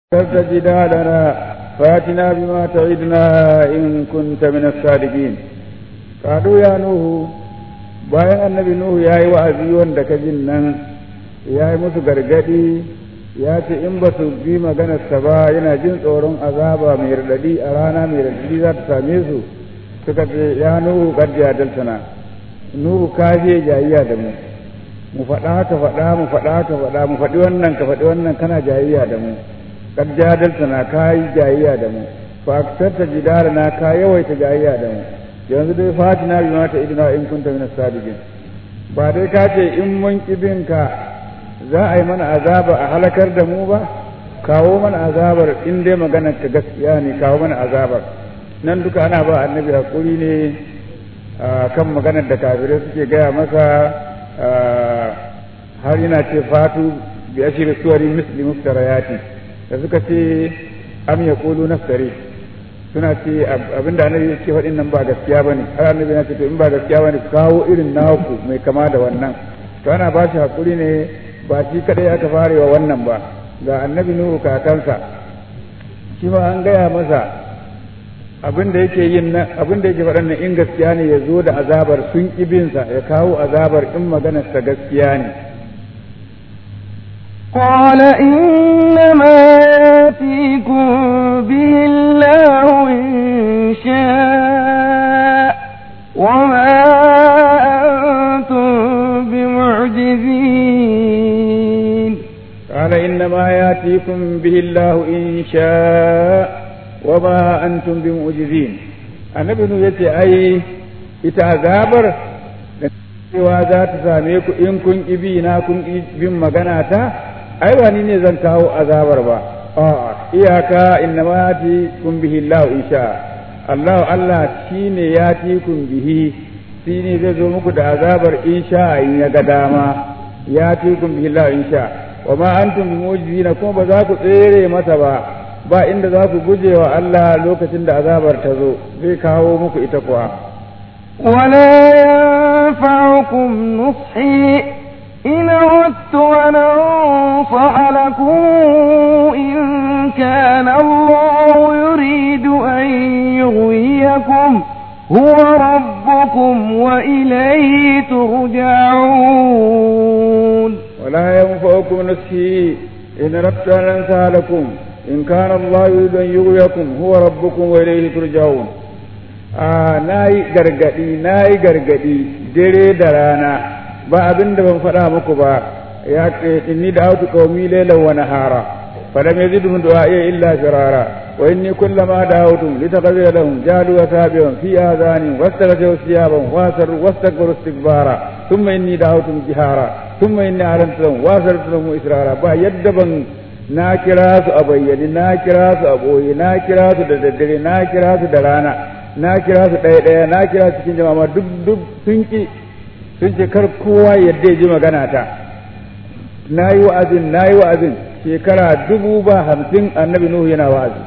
جدالنا فاتنا بما تعدنا إن كنت من الصادقين قالوا يا نوح bayan annabi Nuhu ya yi wa'azi wanda ka jin nan ya yi musu gargadi ya ce in ba su bi maganarsa ba yana jin tsoron azaba mai radadi a rana mai radadi za ta same su suka ce ya Nuhu kad jadaltana Nuhu ka je jayayya da mu mu faɗa ka faɗa mu faɗa ka faɗa mu faɗi wannan ka faɗi wannan kana jayayya da mu kad jadaltana ka yi jayayya da mu fa aktarta jidalana ka yawaita jayayya da mu yanzu dai fatina bi mata idina in kunta min sadiqin ba dai ka ce in mun kibin ka za a yi mana azaba a halakar da mu ba kawo mana azabar in dai maganar ka gaskiya ne kawo mana azabar nan duka ana ba annabi hakuri ne kan maganar da kafirai suke gaya masa har yana ce fatu bi ashiri suwari misli muftarayati da suka ce am yaqulu naftari suna ce abinda annabi yake faɗin nan ba gaskiya bane har annabi ya ce to in ba gaskiya bane kawo irin naku mai kama da wannan to ana ba shi hakuri ne ba shi kadai aka farewa wannan ba ga annabi nuhu kakansa shi ma an gaya masa abin da yake yin nan abin da yake faɗan nan in gaskiya ne ya zo da azabar sun ibinsa ya kawo azabar in maganarsa gaskiya ne قال إنما يأتيكم به الله إن شاء وما أنتم بمعجزين قال إنما يأتيكم به الله إن شاء وما أنتم بمعجزين النبي نوح أي إتعذابر cewa za ta same ku in kun ibi na kun bin magana ta ai ba ni ne zan kawo azabar ba a'a iyaka inna ma yati kun bihi Allah insha Allah Allah shine yati kun bihi shine zai zo muku da azabar insha in ya ga dama yati kun bihi Allah insha wa ma antum bimujizina kuma ba za ku tsere masa ba ba inda za ku guje wa Allah lokacin da azabar ta zo zai kawo muku ita kuwa ولا ينفعكم نصحي إن أردت أن أنصح لكم إن كان الله يريد أن يغويكم هو ربكم وإليه ترجعون ولا ينفعكم نصحي إن أردت أن أنصح لكم إن كان الله يريد أن يغويكم هو ربكم وإليه ترجعون na yi gargadi na yi gargadi dare da rana ba abin da ban faɗa muku ba ya ce inni da autu qaumi laylan wa nahara falam yazidhum du'a'i illa firara wa inni kullama da'awtum litaghfira lahum jalu wa tabi'un fi adhanin wastaghfiru siyaban wa sarru wastakbaru istikbara thumma inni da'awtum jihara thumma inni a'lantu lahum wa sarru lahum israra ba yadda ban na kira su a bayyane na kira su a boye na kira su da daddare na kira su da rana na kira su ɗaya ɗaya na kira cikin jama'a duk duk sun ki sun ce kar kowa yadda ya ji magana ta na yi wa'azin na yi wa'azin shekara dubu ba hamsin annabi nuhu yana wa'azi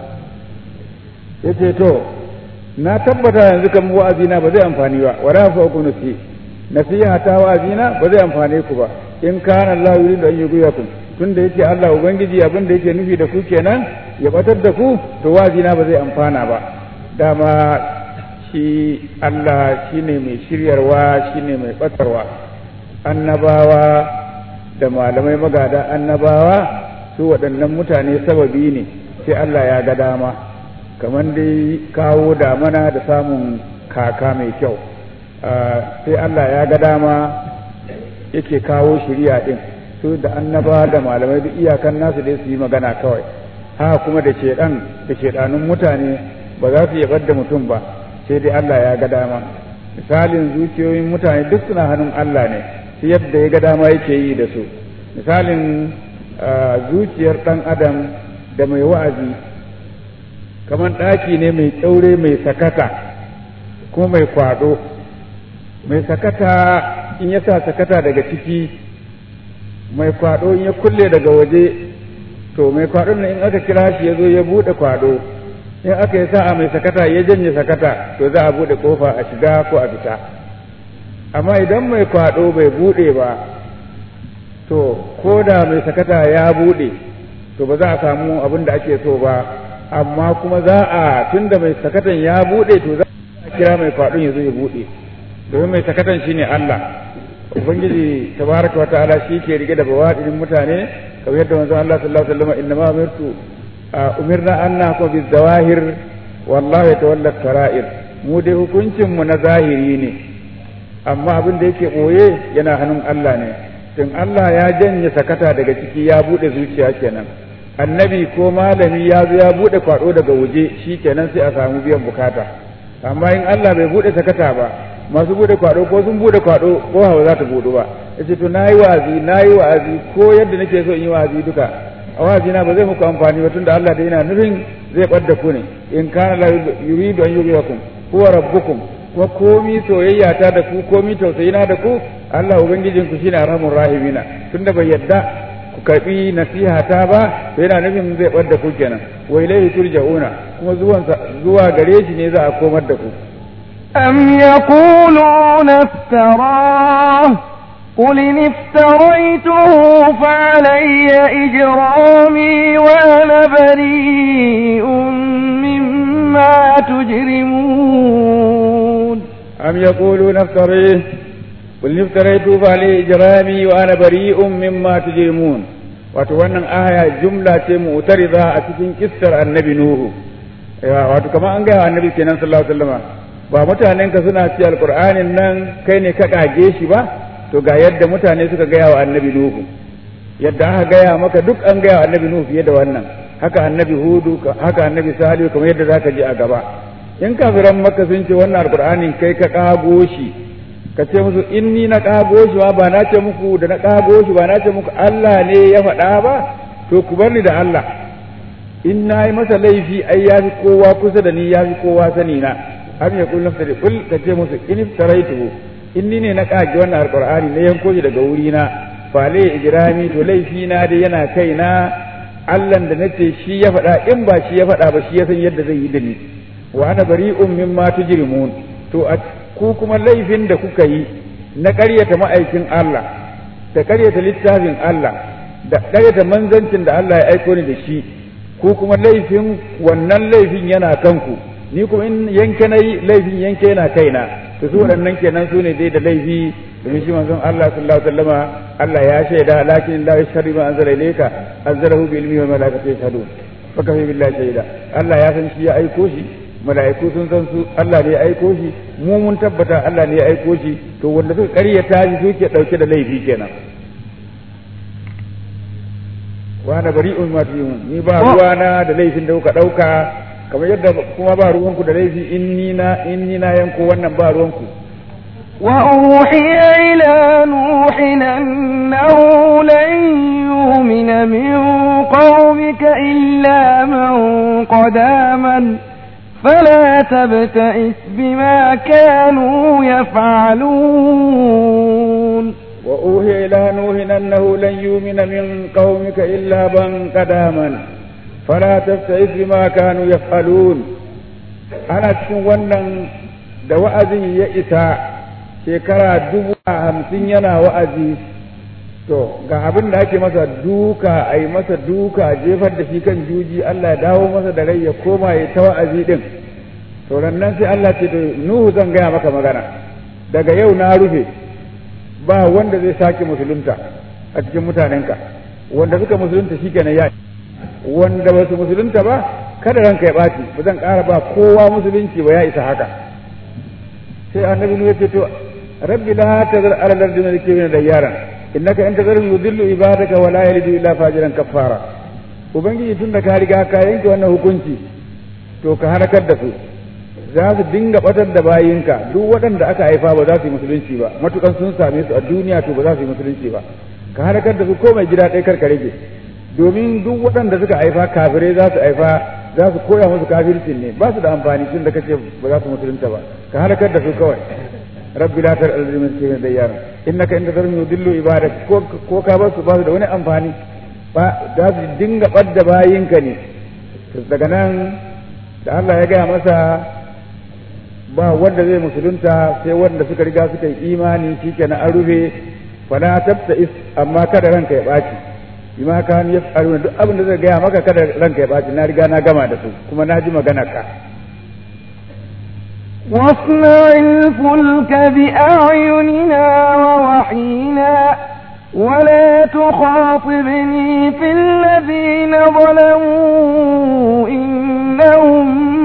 ya ce to na tabbata yanzu kan wa'azi na ba zai amfani ba wa rafa ku nasi nasiha ta wa'azi na ba zai amfane ku ba in kana Allah yuridu an yughwiyakum tunda yake Allah ubangiji abin da yake nufi da ku kenan ya batar da ku to wa'azi na ba zai amfana ba dama shi Allah shi ne mai shiryarwa shi ne mai ɓatarwa annabawa da malamai magada annabawa su waɗannan mutane sababi ne sai Allah ya ga dama kamar dai kawo damana da samun kaka mai kyau sai Allah ya ga dama yake kawo shirya ɗin su da annabawa da malamai duk iyakan nasu dai su yi magana kawai ha kuma da shedan da shedanun mutane ba za su yabar da mutum ba sai dai Allah ya ga dama misalin zuciyoyin mutane duk suna hannun Allah ne shi yadda ya ga dama yake yi da su misalin zuciyar ɗan adam da mai wa'azi kamar ɗaki ne mai ƙyaure mai sakata kuma mai kwaɗo mai sakata in ya sa sakata daga ciki mai kwaɗo in ya kulle daga waje to mai kwaɗon nan in aka kira shi ya zo ya buɗe kwaɗo in aka yi sa'a mai sakata ya janye sakata to za a buɗe ƙofa a shiga ko a fita amma idan mai kwaɗo bai buɗe ba to ko da mai sakata ya buɗe to ba za a samu abin da ake so ba amma kuma za a tunda mai sakatan ya bude to za a kira mai kwaɗon ya zo ya bude domin mai sakatan shine Allah ubangiji tabaraka wa ta'ala shi ke rike da bawadin mutane kamar yadda manzon Allah sallallahu alaihi wasallam inna ma umirtu umirna an nahkum bizawahir wallahu yatawalla sarair mu dai hukuncin mu na zahiri ne amma abin da yake boye yana hannun Allah ne tun Allah ya janye sakata daga ciki ya bude zuciya kenan annabi ko malami ya zo ya bude kwado daga waje shi kenan sai a samu biyan bukata amma in Allah bai bude sakata ba masu bude kwado ko sun bude kwado ko hawa za ta budu ba yace to nayi wa'azi nayi wa'azi ko yadda nake so in yi wa'azi duka a wa'azi na ba zai muku amfani ba tunda Allah da yana nufin zai bar ku ne in kana la yuridu an yughyikum huwa rabbukum kuma komi soyayya ta da ku komi tausayina da ku Allah ubangijin ku shine arhamur rahimina tunda bai yadda ku karbi nasiha ta ba to yana nufin zai bar ku kenan wa ilayhi turja'una kuma zuwan zuwa gare shi ne za a komar da ku أم يقولون افتراه قل إن افتريته فعلي إجرامي وأنا بريء مما تجرمون أم يقولون افتريه قل إن افتريته فعلي إجرامي وأنا بريء مما تجرمون wato wannan aya jumla ce mu'tarida a cikin kissar annabi nuhu wato kamar an gaya annabi kenan sallallahu alaihi wasallam ba mutanen ka suna ci alqur'anin nan kai ne ka kage shi ba to ga yadda mutane suka gaya wa annabi nuhu yadda aka gaya maka duk an gaya wa annabi nuhu fiye da wannan haka annabi hudu haka annabi salihu kamar yadda zaka ji a gaba in kafiran maka sun ce wannan alqur'anin kai ka kago shi ka ce musu in ni na kago shi ma ba na ce muku da na kago shi ba na ce muku Allah ne ya faɗa ba to ku bar ni da Allah in na yi masa laifi ai ya fi kowa kusa da ni ya fi kowa sani na am ya kullu nafsi kul ka ce musu in taraitu in ni ne na kage wannan alqur'ani na yanko shi daga wuri na fa lai ijrami to laifi na dai yana kaina Allah da nace shi ya faɗa in ba shi ya faɗa ba shi ya san yadda zai yi da ni wa ana bari'un mimma tujrimun to a ku kuma laifin da kuka yi na ƙaryata ma'aikin Allah da ƙaryata littafin Allah da ƙaryata manzancin da Allah ya aiko ni da shi ku kuma laifin wannan laifin yana kanku ni kuma in yanke na yi laifin yanke yana kaina to su waɗannan kenan su ne dai da laifi domin shi manzon Allah sallallahu alaihi wasallama Allah ya shaida lakin la yashhadu ma anzala ilayka anzalahu bi ilmi wa malaikatu yashhadun fa kafa billahi shaida Allah ya san shi ya aiko shi mala'iku sun san su Allah ne ya aiko shi mu mun tabbata Allah ne ya aiko shi to wanda suka ƙaryata shi suke ɗauke da laifi kenan wa na bari un ma ni ba ruwana da laifin da kuka ɗauka kamar yadda kuma ba ruwanku da laifi in ni na in ni na yanko wannan ba ruwanku وأوحي إلى نوح أنه لن يؤمن من قومك إلا من قد آمن فلا تبتئس بما كانوا يفعلون وأوحي إلى نوح أنه لن يؤمن من قومك إلا من قد آمن فلا تبتئس بما كانوا يفعلون أنا cikin wannan da wa'azin ya isa shekara dubu hamsin yana wa'azi to ga abin da ake masa duka a yi masa duka jefar da shi kan juji Allah ya dawo masa da rai ya koma ya ta wa'azi din to nan sai Allah ce to Nuhu zan gaya maka magana daga yau na rufe ba wanda zai sake musulunta a cikin mutanenka wanda suka musulunta shikenan ya wanda ba su musulunta ba kada ranka ya ɓaci ba zan ƙara ba kowa musulunci ba ya isa haka sai annabi Nuhu ya ce to rabbi la tazar ala al-ardi min al-kafirin dayyaran innaka in tazarhum yudillu ibadaka wa la yalidu illa fajiran kaffara ubangiji tunda ka riga ka yanke wannan hukunci to ka harakar da su za su dinga batar da bayinka duk waɗanda aka haifa ba za su yi musulunci ba matukan sun same su a duniya to ba za su yi musulunci ba ka harakar da su ko mai gida ɗaya karka rage domin duk waɗanda suka haifa kafirai za su haifa za su koya musu kafircin ne ba su da amfani tun da kace ba za su musulunta ba ka harakar da su kawai rabbi la tar alzimin ke da yaran innaka in tazarhum yudillu ibadak ko ko ka ba su ba su da wani amfani ba za su dinga badda bayinka ne daga nan da Allah ya gaya masa ba wanda zai musulunta sai wanda suka riga suka yi imani shikenan an rufe fala tabta is amma kada ranka ya baci bima kan yaf'aluna duk abin da zai gaya maka kada ranka ya baci na riga na gama da su kuma na ji magana ka واصنع الفلك بأعيننا ووحينا ولا تخاطبني في الذين ظلموا إنهم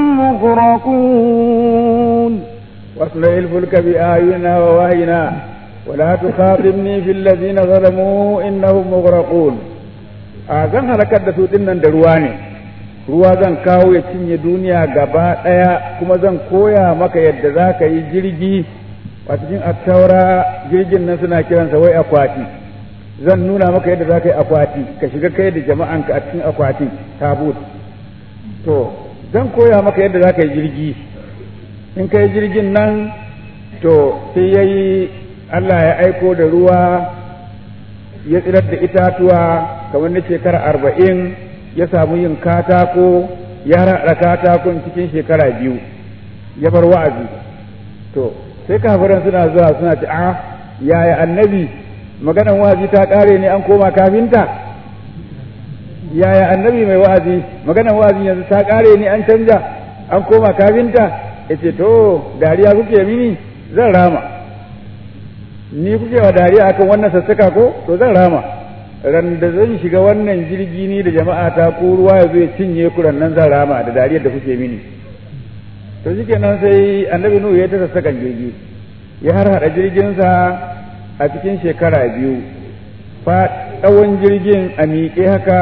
مغرقون واصنع الفلك بأعيننا ووحينا ولا تخاطبني في الذين ظلموا إنهم مغرقون zan halakar da su dinnan da ruwa ne ruwa zan kawo ya cinye duniya gaba ɗaya kuma zan koya maka yadda za ka yi jirgi a cikin attaura jirgin nan suna kiransa wai akwati zan nuna maka yadda za ka yi akwati ka shiga kai da jama'anka a cikin akwati tabut to zan koya maka yadda za ka yi jirgi in ka yi jirgin nan to sai ya yi Allah ya aiko da ruwa ya tsirar da itatuwa kamar na shekara arba'in ya samu yin katako ya raɗa katakon cikin shekara biyu ya bar wa'azi to sai kafiran suna zuwa suna ce a yaya annabi maganan wa'azi ta ƙare ne an koma kafinta yaya annabi mai wa'azi maganan wa'azi yanzu ta ƙare ne an canja an koma kafinta yace to dariya kuke mini zan rama ni kuke wa dariya akan wannan sassaka ko to zan rama ran da zan shiga wannan jirgi ni da jama'a ta ko ruwa ya zo ya cinye ku nan zan rama da dariyar da kuke mini to shikenan sai annabi nuhu ya ta sassakan jirgi ya har hada jirginsa a cikin shekara biyu fa tsawon jirgin a miƙe haka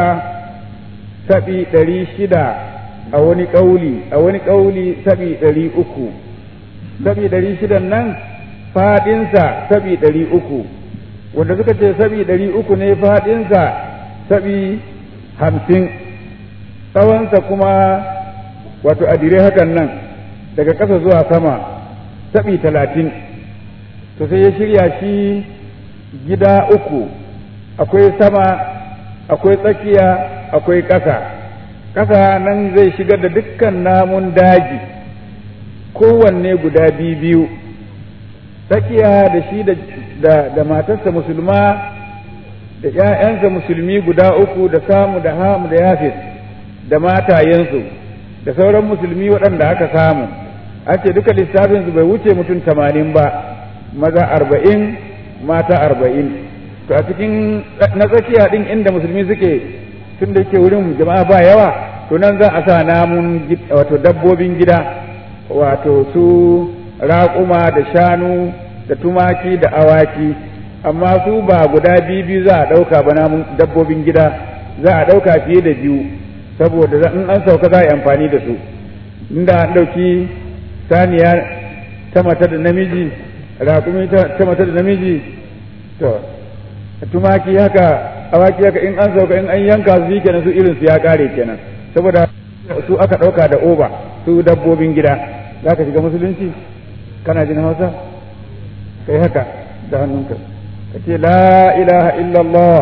saɓi ɗari shida a wani ƙauli a wani ƙauli saɓi ɗari uku saɓi ɗari shidan nan faɗinsa saɓi ɗari uku wanda suka ce saɓi ɗari uku ne faɗinsa saɓi hamsin tsawonsa kuma wato adire hakan nan daga ƙasa zuwa sama saɓi talatin to sai ya shirya shi gida uku akwai sama akwai tsakiya akwai ƙasa ƙasa nan zai shigar da dukkan namun daji kowanne guda biyu tsakiya da shi da, da, matarsa musulma da ‘ya'yansa musulmi guda uku da samu da hamu da yafis da matayensu da sauran musulmi waɗanda aka samu an ce duka lissafinsu bai wuce mutum tamanin ba maza arba'in mata arba'in to a cikin na tsakiya ɗin inda musulmi suke tun da yake wurin jama'a ba yawa to nan za a sa namun wato dabbobin gida wato su raƙuma da shanu da tumaki da awaki amma su ba guda biyu za a ɗauka ba namun dabbobin gida za a ɗauka fiye da biyu saboda in an sauka za a yi amfani da su inda an ɗauki saniya ta mata da namiji raƙumi ta mata da namiji to tumaki haka awaki haka in an sauka in an yanka su kenan su irin su ya kare kenan saboda su aka ɗauka da oba su dabbobin gida za ka shiga musulunci kana jin hausa kai haka da hannunka ka ce la ilaha illallah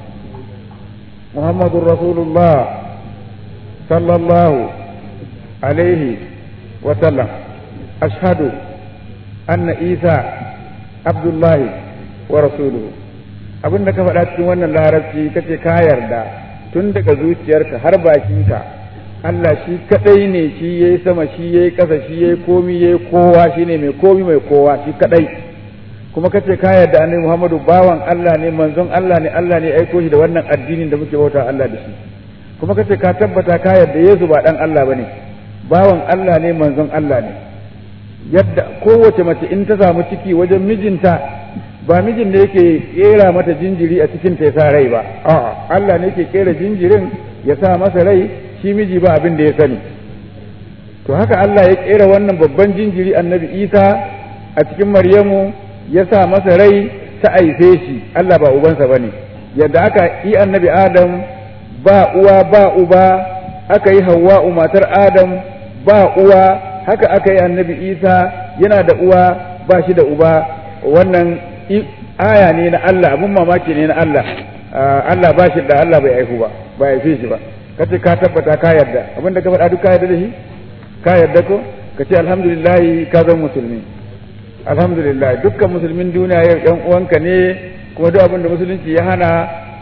muhammadun rasulullah sallallahu alaihi wa sallam ashhadu anna isa abdullahi wa rasuluhu abin da ka faɗa cikin wannan larabci kace ka yarda tun daga zuciyarka har bakinka Allah shi kadai ne shi yayi sama shi yayi ƙasa shi yayi komi yayi kowa shine mai komi mai kowa shi kadai kuma kace ka yarda annabi Muhammadu bawan Allah ne manzon Allah ne Allah ne aiko shi da wannan addinin da muke bauta Allah da shi kuma kace ka tabbata ka yarda Yesu ba dan Allah bane bawan Allah ne manzon Allah ne yadda kowace mace in ta samu ciki wajen mijinta ba mijin da yake kera mata jinjiri a cikin ta sa rai ba a'a Allah ne yake kera jinjirin ya sa masa rai shi miji ba abin da ya sani to haka Allah ya kera wannan babban jinjiri annabi Isa a cikin Maryamu ya sa masa rai ta aife shi Allah ba ubansa bane yadda aka yi annabi Adam ba uwa ba uba aka yi Hawwa'u matar Adam ba uwa haka aka yi annabi Isa yana da uwa ba shi da uba wannan aya ne na Allah abun mamaki ne na Allah Allah ba shi da Allah bai aihu ba ba haife shi ba kace ka tabbata ka yarda abin da ka faɗa duk ka yarda da shi ka yarda ko ka ce alhamdulillah ka zama musulmi alhamdulillah dukkan musulmin duniya yau yan uwanka ne kuma duk abin da musulunci ya hana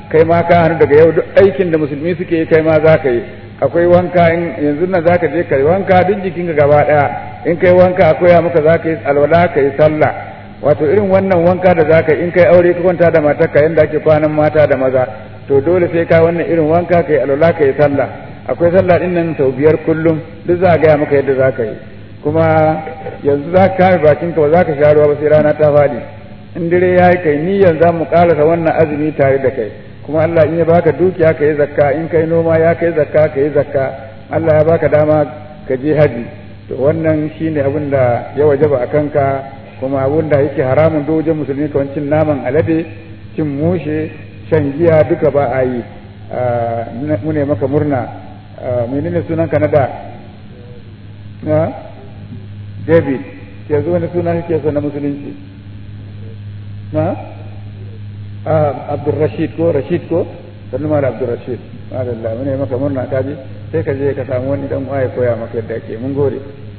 kai ma ka hannu daga yau duk aikin da musulmi suke yi kai ma za ka yi akwai wanka in yanzu nan za ka je ka yi wanka duk jikinka gaba ɗaya in kai wanka a koya maka za ka yi alwala ka yi sallah wato irin wannan wanka da za ka yi in kai aure ka kwanta da matarka yadda ake kwanan mata da maza to dole sai ka wannan irin wanka ka yi alwala ka yi sallah akwai sallah din nan sau biyar kullum duk za a gaya maka yadda za ka yi kuma yanzu za ka kame bakinka ba za ka sha ruwa ba sai rana ta faɗi in dare ya yi kai niyyar za mu ƙarasa wannan azumi tare da kai kuma Allah in ya baka dukiya ka yi zakka in kai noma ya kai zakka ka yi zakka Allah ya baka dama ka je haji to wannan shine abin da ya wajaba a kanka kuma abin da yake haramun dojin musulmi kamar cin naman alade cin mushe shan giya duka ba a yi mu ne maka murna menene sunan ka na da na david yanzu wani suna kake so na musulunci na abdulrashid ko rashid ko sannu mara abdulrashid madalla mu ne maka murna kaji sai ka je ka samu wani dan waye koya maka yadda ake mun gode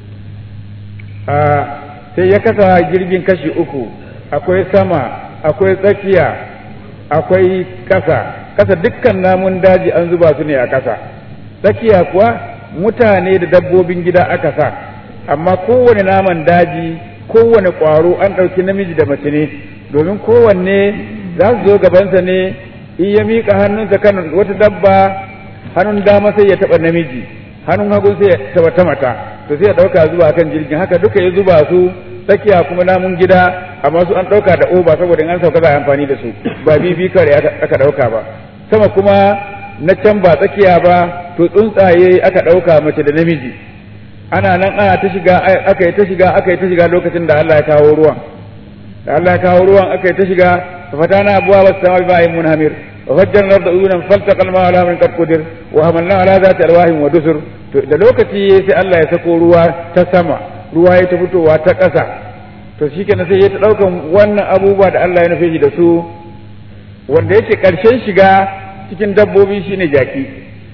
sai ya kasa jirgin kashi uku akwai sama akwai tsakiya akwai kasa kasa dukkan namun daji an zuba su ne a kasa tsakiya kuwa mutane da dabbobin gida aka sa amma kowane naman daji kowane ƙwaro an ɗauki namiji da mace ne domin kowanne za su zo gabansa ne in ya miƙa hannunsa kan wata dabba hannun dama sai ya taɓa namiji hannun hagu sai ya taɓa ta mata to sai ya ɗauka zuba kan jirgin haka duka ya zuba su tsakiya kuma namun gida amma su an ɗauka da oba saboda in an sauka za a amfani da su ba bibi kare aka ɗauka ba sama kuma na can ba tsakiya ba to tsuntsaye aka ɗauka mace da namiji ana nan ana ta shiga aka yi ta shiga aka yi ta shiga lokacin da Allah ya kawo ruwan da Allah ya kawo ruwan aka yi ta shiga fatana abuwa wasu sama bi ma'in munhamir wa fajjar larda uyunan faltaqa al-ma'a ala min qad qudir wa hamalna ala zati alwahin wa dusur to da lokaci sai Allah ya sako ruwa ta sama ruwa ya ta fitowa ta ƙasa to shikenan sai ya ta daukan wannan abubuwa da Allah ya nufe shi da su wanda yake karshen shiga cikin dabbobi shine jaki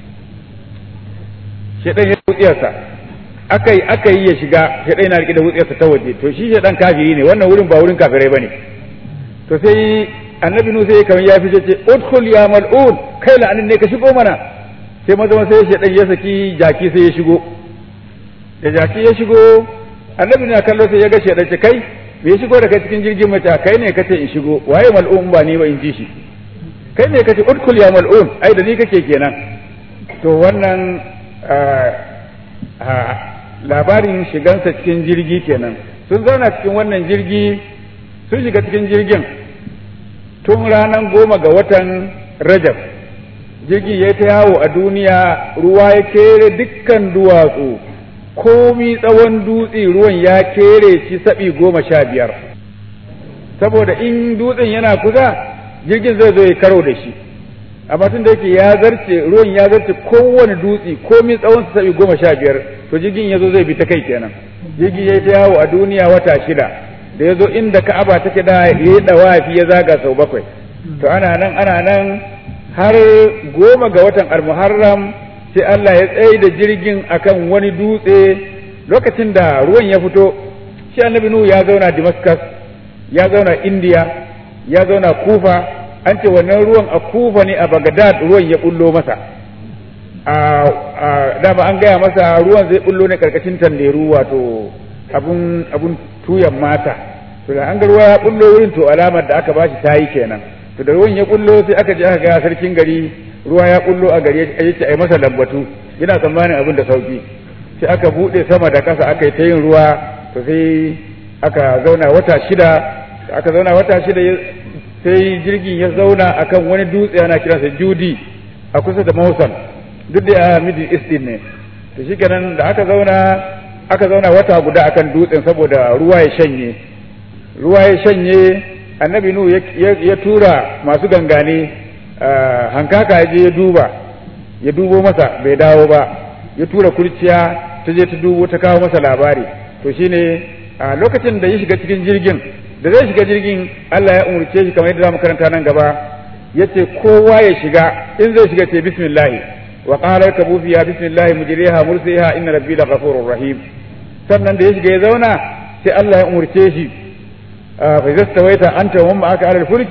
shedan ya wutsiyarsa aka yi aka yi ya shiga shedan yana rike da wutsiyarsa ta waje to shi shedan kafiri ne wannan wurin ba wurin kafirai bane to sai annabi nu sai kamar ya fice ce udkhul ya mal'un kai la'anin ne ka shigo mana sai maza sai shedan ya saki jaki sai ya shigo da jaki ya shigo annabi na kallo sai ya ga shedan ce kai me ya shigo da kai cikin jirgin mace kai ne kace in shigo waye mal'un ba ni ba in ji shi kai ne kace udkhul ya mal'un ai da ni kake kenan to wannan labarin shigansa cikin jirgi kenan sun zauna cikin wannan jirgi sun shiga cikin jirgin tun ranar goma ga watan rajab jirgin ya ta yawo a duniya ruwa ya kere dukkan duwatsu komi tsawon dutse ruwan ya kere shi saɓi goma sha biyar saboda in dutsen yana kusa jirgin zai zo ya karo da shi amma tun da yake ya zarce ruwan ya zarce kowane dutse komi tsawon su saɓi goma sha biyar to jirgin ya zo zai bi ta kai kenan jirgin ya ta yawo a duniya wata shida da ya zo inda ka'aba take da ya yi dawafi ya zaga sau bakwai to ana nan ana nan har goma ga watan almuharram sai Allah ya tsaye da jirgin akan wani dutse lokacin da ruwan ya fito shi annabi nuhu ya zauna damascus ya zauna india ya zauna kufa an ce wannan ruwan a kufa ne a bagdad ruwan ya bullo masa a dama an gaya masa ruwan zai bullo ne karkashin tanderu wato abun abun tuyan mata to da an ga ruwa ya bullo wurin to alamar da aka bashi tayi kenan to da ruwan ya bullo sai aka je aka ga sarkin gari ruwa ya bullo a gari ya ce ai masa lambatu yana tsammanin abin da sauki sai aka bude sama da kasa aka yi ta yin ruwa to sai aka zauna wata shida aka zauna wata shida sai jirgin ya zauna akan wani dutse ana kiransa judi a kusa da mausan duk da a middle east din ne to shikenan da aka zauna aka zauna wata guda akan dutsen saboda ruwa ya shanye ruwa ya shanye annabi nu ya tura masu gangane hankaka ya je ya duba ya dubo masa bai dawo ba ya tura kurciya ta je ta dubo ta kawo masa labari to shine a lokacin da ya shiga cikin jirgin da zai shiga jirgin Allah ya umurce shi kamar yadda zamu karanta nan gaba yace kowa ya shiga in zai shiga ce bismillah wa qala rakabu fiha bismillah mujriha mursiha inna rabbi laghafurur rahim sannan da ya shiga ya zauna sai Allah ya umurce shi fa idza stawaita anta wa ma'aka ala al-fulki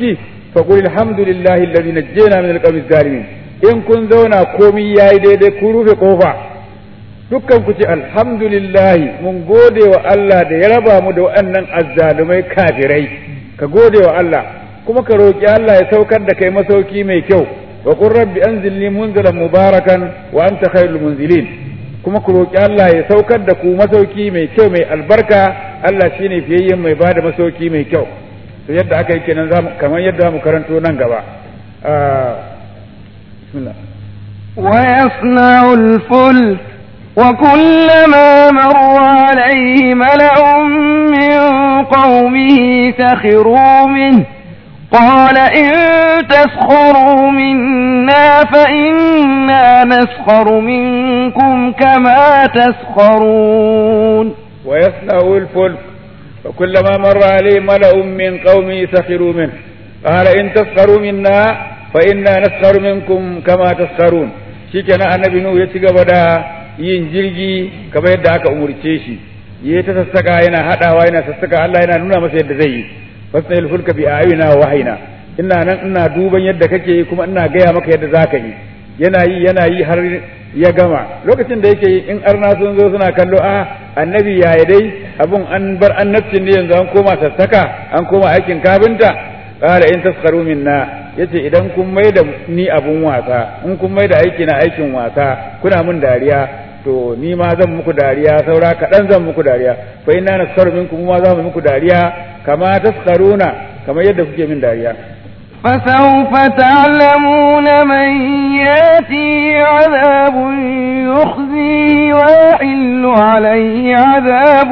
fa qul alhamdulillahi alladhi najjayna min alqawmi zalimin in kun zauna komai yayi daidai ku rufe kofa dukkan ku ce alhamdulillahi mun gode wa Allah da ya raba mu da waɗannan azzalumai kafirai ka gode wa Allah kuma ka roki Allah ya saukar da kai masauki mai kyau wa qur rabbi anzilni munzalan mubarakan wa anta khairul munzilin kuma ku roki Allah ya saukar da ku masauki mai kyau mai albarka Allah shine fiyayyen mai bada masauki mai kyau to yadda aka yi kenan zamu kamar yadda mu karanto nan gaba bismillah ويصنع الفلك وكلما مر عليه ملأ من قومه سخروا منه قال إن تسخروا منا فإنا نسخر منكم كما تسخرون ويصنع الفلك وكلما مر عليه ملأ من قومه سخروا منه قال إن تسخروا منا فإنا نسخر منكم كما تسخرون shikenan annabi nuhu ya ci gaba da yin jirgi kamar yadda aka umurce shi ya ta sassaka yana hadawa yana sassaka Allah yana nuna masa yadda zai yi fasnal fulka bi ayina wa wahina ina nan ina duban yadda kake yi kuma ina gaya maka yadda zaka yi yana yi yana yi har ya gama lokacin da yake yi in arna sun zo suna kallo a annabi yaya dai abun an bar annabcin ne yanzu an koma sassaka an koma aikin kafinta qala in taskharu minna yace idan kun mai da ni abun wasa in kun mai da aiki na aikin wasa kuna mun dariya to ni ma zan muku dariya saura kaɗan zan muku dariya fa inna naskaru minkum ma za mu muku dariya kama taskharuna kamar yadda kuke min dariya فسوف تعلمون من ياتي عذاب يخزيه ويحل عليه عذاب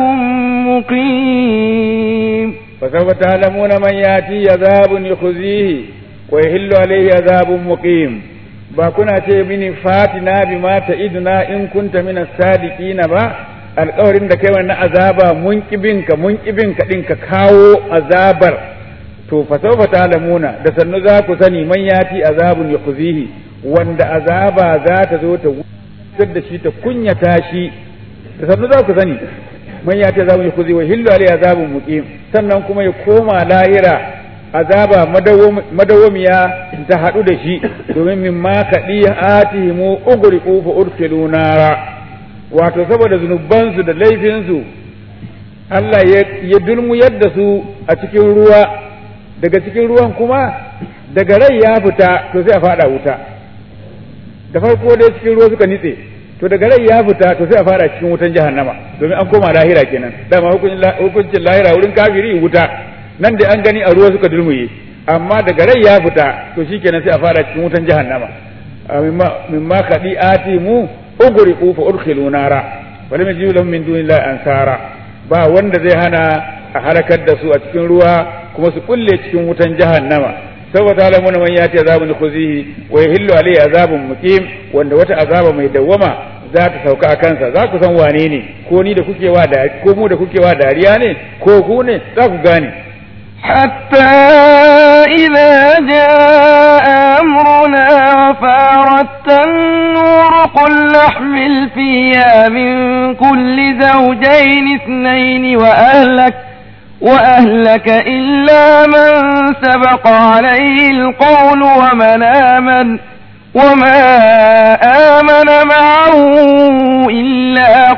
مقيم فسوف تعلمون من ياتي عذاب يخزيه ويحل عليه عذاب مقيم ba kuna ce mini fatina bima ta'iduna in kunta min as-sadiqina ba alƙawarin da kai wannan azaba mun kibinka mun kibinka din ka kawo azabar to fa sawfa ta'lamuna da sannu za ku sani man yati azabun yakhzihi wanda azaba za ta zo ta wutar da shi ta kunyata shi da sannu za ku sani man yati azabun yakhzihi wa hillu alai azabun muqim sannan kuma ya koma lahira azaba madawamiya ta haɗu da shi domin min ma kaɗi atihimu ugriqu fa urkilu nara wato saboda zunubansu da laifinsu Allah ya dulmu yadda su a cikin ruwa daga cikin ruwan kuma daga rai ya fita to sai a fada wuta da farko dai cikin ruwa suka nitse to daga rai ya fita to sai a fara cikin wutan jahannama domin an koma lahira kenan dama hukuncin lahira wurin kafiri wuta nan da an gani a ruwa suka dulmuye amma daga rai ya fita to shikenan sai a fara cikin wutan jahannama mimma kadi ati mu ugriqu fa udkhilu nara wa lam yajidu lahum min dunillahi ansara ba wanda zai hana a halakar da su a cikin ruwa kuma su kulle cikin wutan jahannama saboda alamun man yati azabun khuzihi wa yahillu alayhi azabun muqim wanda wata azaba mai dawwama za ta sauka a kansa za ku san wane ne ko ni da kuke wa da ko mu da kuke wa dariya ne ko ku ne za ku gane حتى إذا جاء أمرنا وفارت النور قل نحمل فيها من كل زوجين اثنين وأهلك وأهلك إلا من سبق عليه القول ومن آمن وما آمن معه إلا